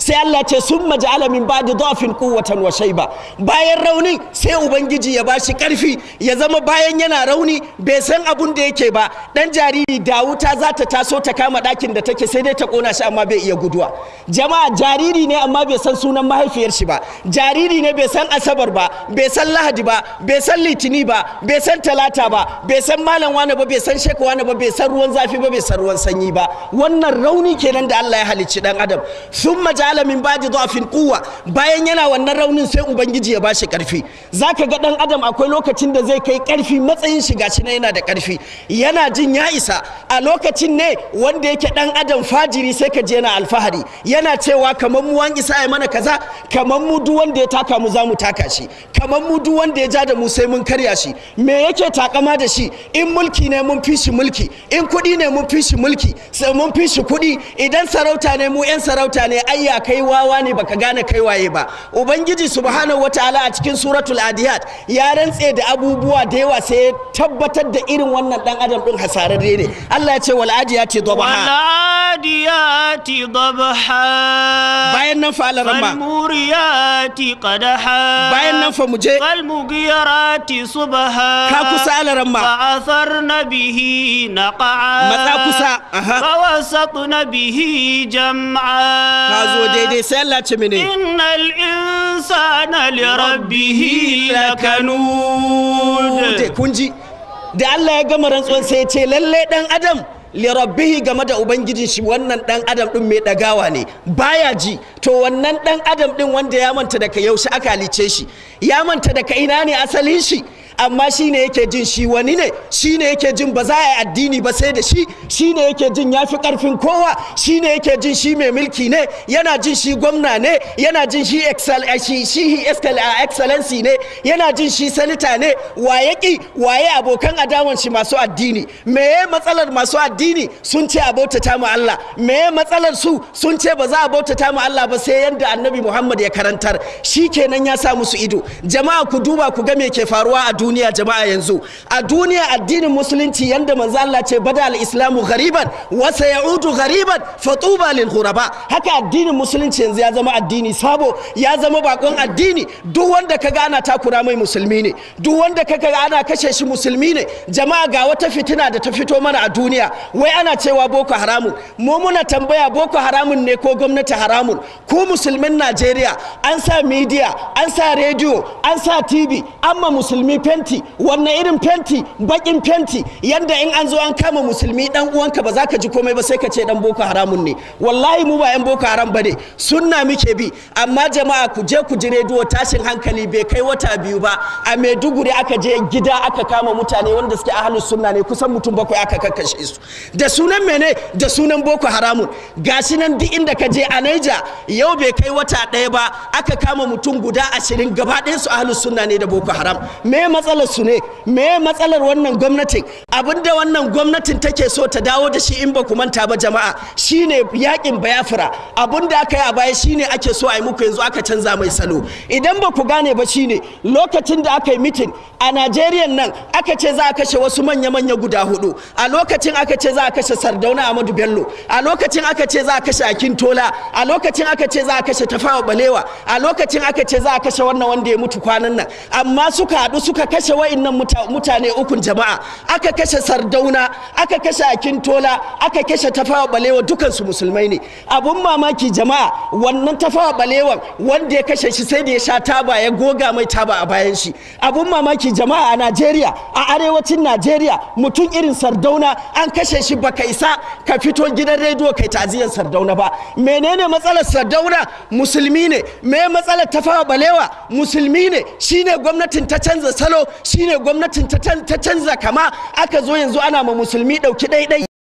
sai Allah ce sun maja'ala min ba'di dhafin quwwatan wa shayba bayan raunin sai ubangiji ya bashi karfi ya zama bayan yana rauni bai san abun da yake ba dan jariri da wuta za ta taso ta kama ɗakin da take sai dai ta kona shi amma bai iya guduwa jama'a jariri ne amma bai san sunan mahaifiyar shi ba jariri ne bai san asabar ba bai san lahadi ba bai san litini ba bai san talata ba bai san malam wani ba bai san sheka wani ba bai san ruwan zafi ba bai san ruwan sanyi ba wannan rauni kenan da Allah ya halicci dan adam thumma ja'ala min ba'di dhafin quwwa bayan yana wannan raunin sai ubangiji ya bashi karfi zaka ga dan adam akwai lokacin da zai kai karfi matsayin shi gashi na yana da karfi yana jin ya isa a lokacin ne wanda yake dan adam fajiri sai ka je yana alfahari yana cewa kamar mu wan isa ya mana kaza kamar mu duk wanda ya taka mu za mu taka shi kamar mu duk wanda ya ja da mu sai mun karya shi me yake takama da shi in mulki ne mun fi shi mulki in kuɗi ne mun fi shi mulki sai mun fi shi kuɗi idan sarauta ne mu yan sarauta ne ayya kai wawa ne baka gane kai waye ba ubangiji subhanahu wataala a cikin suratul adiyat ya rantse da abubuwa da yawa sai ya tabbatar da irin wannan dan adam din hasararre ne Allah ya ce wal adiyati dhabaha والعاديات ضبحا bayan nan fa Allah ramma فالموريات قدحا bayan nan fa mu je فالمغيرات صبحا ka kusa Allah ramma فأثرن به نقعا matsa kusa aha فوسطن به جمعا ka zo daidai sai Allah ce mene إن الإنسان لربه لكنود Te kun ji da Allah ya gama rantsuwan sai ya ce lalle dan adam lirabbihi game da ubangijin shi wannan dan adam din mai dagawa ne baya ji to wannan dan adam din wanda ya manta daga yaushe aka halice shi ya manta daga ina ne asalin shi amma shi ne yake jin shi wani ne shi ne yake jin ba za a yi addini ba sai da shi shi ne yake jin ya fi karfin kowa shi ne yake jin shi mai mulki ne yana jin shi gwamna ne yana jin shi excel eh, shi shi excel- eh, excellency ne yana jin shi sanita ne waye ki waye abokan adawan shi masu addini meye matsalar masu addini sun ce a bautata mu Allah meye matsalar su sun ce ba za a bautata mu Allah ba sai yanda annabi Muhammad ya karantar shi kenan ya sa musu ido jama'a ku duba ku ga me ke faruwa a duniya jama'a yanzu a duniya addinin musulunci yanda manzo Allah ce bada al-islamu ghariban wa sayaudu ghariban fatuba lil ghuraba haka addinin musulunci yanzu ya zama addini sabo ya zama bakon addini duk wanda kaga ana takura mai musulmi ne duk wanda kaga ana kashe shi musulmi ne jama'a ga wata fitina da ta fito mana a duniya wai ana cewa boko haramun mu muna tambaya boko haramun ne ko gwamnati haramun ku musulmin Najeriya an sa media an sa rediyo an sa TV amma musulmi fenti wannan irin fenti bakin fenti yanda in an zo an kama musulmi dan uwanka ba za ka ji komai ba sai ka ce dan boko haramun ne wallahi mu ba yan boko haram ba ne sunna muke bi amma jama'a ku je ku ji rediyo tashin hankali bai kai wata biyu ba a maiduguri aka je gida aka kama mutane wanda suke ahlus sunna ne kusan mutum bakwai aka kakkashe su da sunan mene da sunan boko haramun gashi nan duk inda ka je a naija yau bai kai wata ɗaya ba aka kama mutum guda ashirin gaba ɗayan su ahlus sunna ne da boko haram me matsalar su ne me matsalar wannan gwamnatin abinda wannan gwamnatin take so ta dawo da shi in ba ku manta ba jama'a shine yakin bayafra abinda aka yi a baya shine ake so a yi muku yanzu aka canza mai salo idan ba ku gane ba shine lokacin da aka yi mitin a najeriya nan aka ce za a kashe wasu manya-manya guda hudu a lokacin aka ce za a kashe sardauna amadu bello a lokacin aka ce za a kashe akin tola a lokacin aka ce za a kashe tafawa balewa a lokacin aka ce za a kashe wannan wanda ya mutu kwanan nan amma suka haɗu suka kashe wa'innan muta- mutane ukun jama'a aka kashe sardauna aka kashe akin tola aka kashe tafawa balewa dukansu musulmai ne abun mamaki jama'a wannan tafawa balewan wanda ya kashe shi sai da ya sha taba ya goga mai taba a bayan shi abun mamaki jama'a a najeriya a arewacin najeriya mutum irin sardauna an kashe shi baka isa ka fito gidan rediyo kai ta'aziyar sardauna ba menene matsalar sardauna musulmi ne me matsalar tafawa balewa musulmi ne shine gwamnatin ta canza salo shine gwamnatin ta can- ta canza kama aka zo yanzu ana ma musulmi dauki ɗaiɗai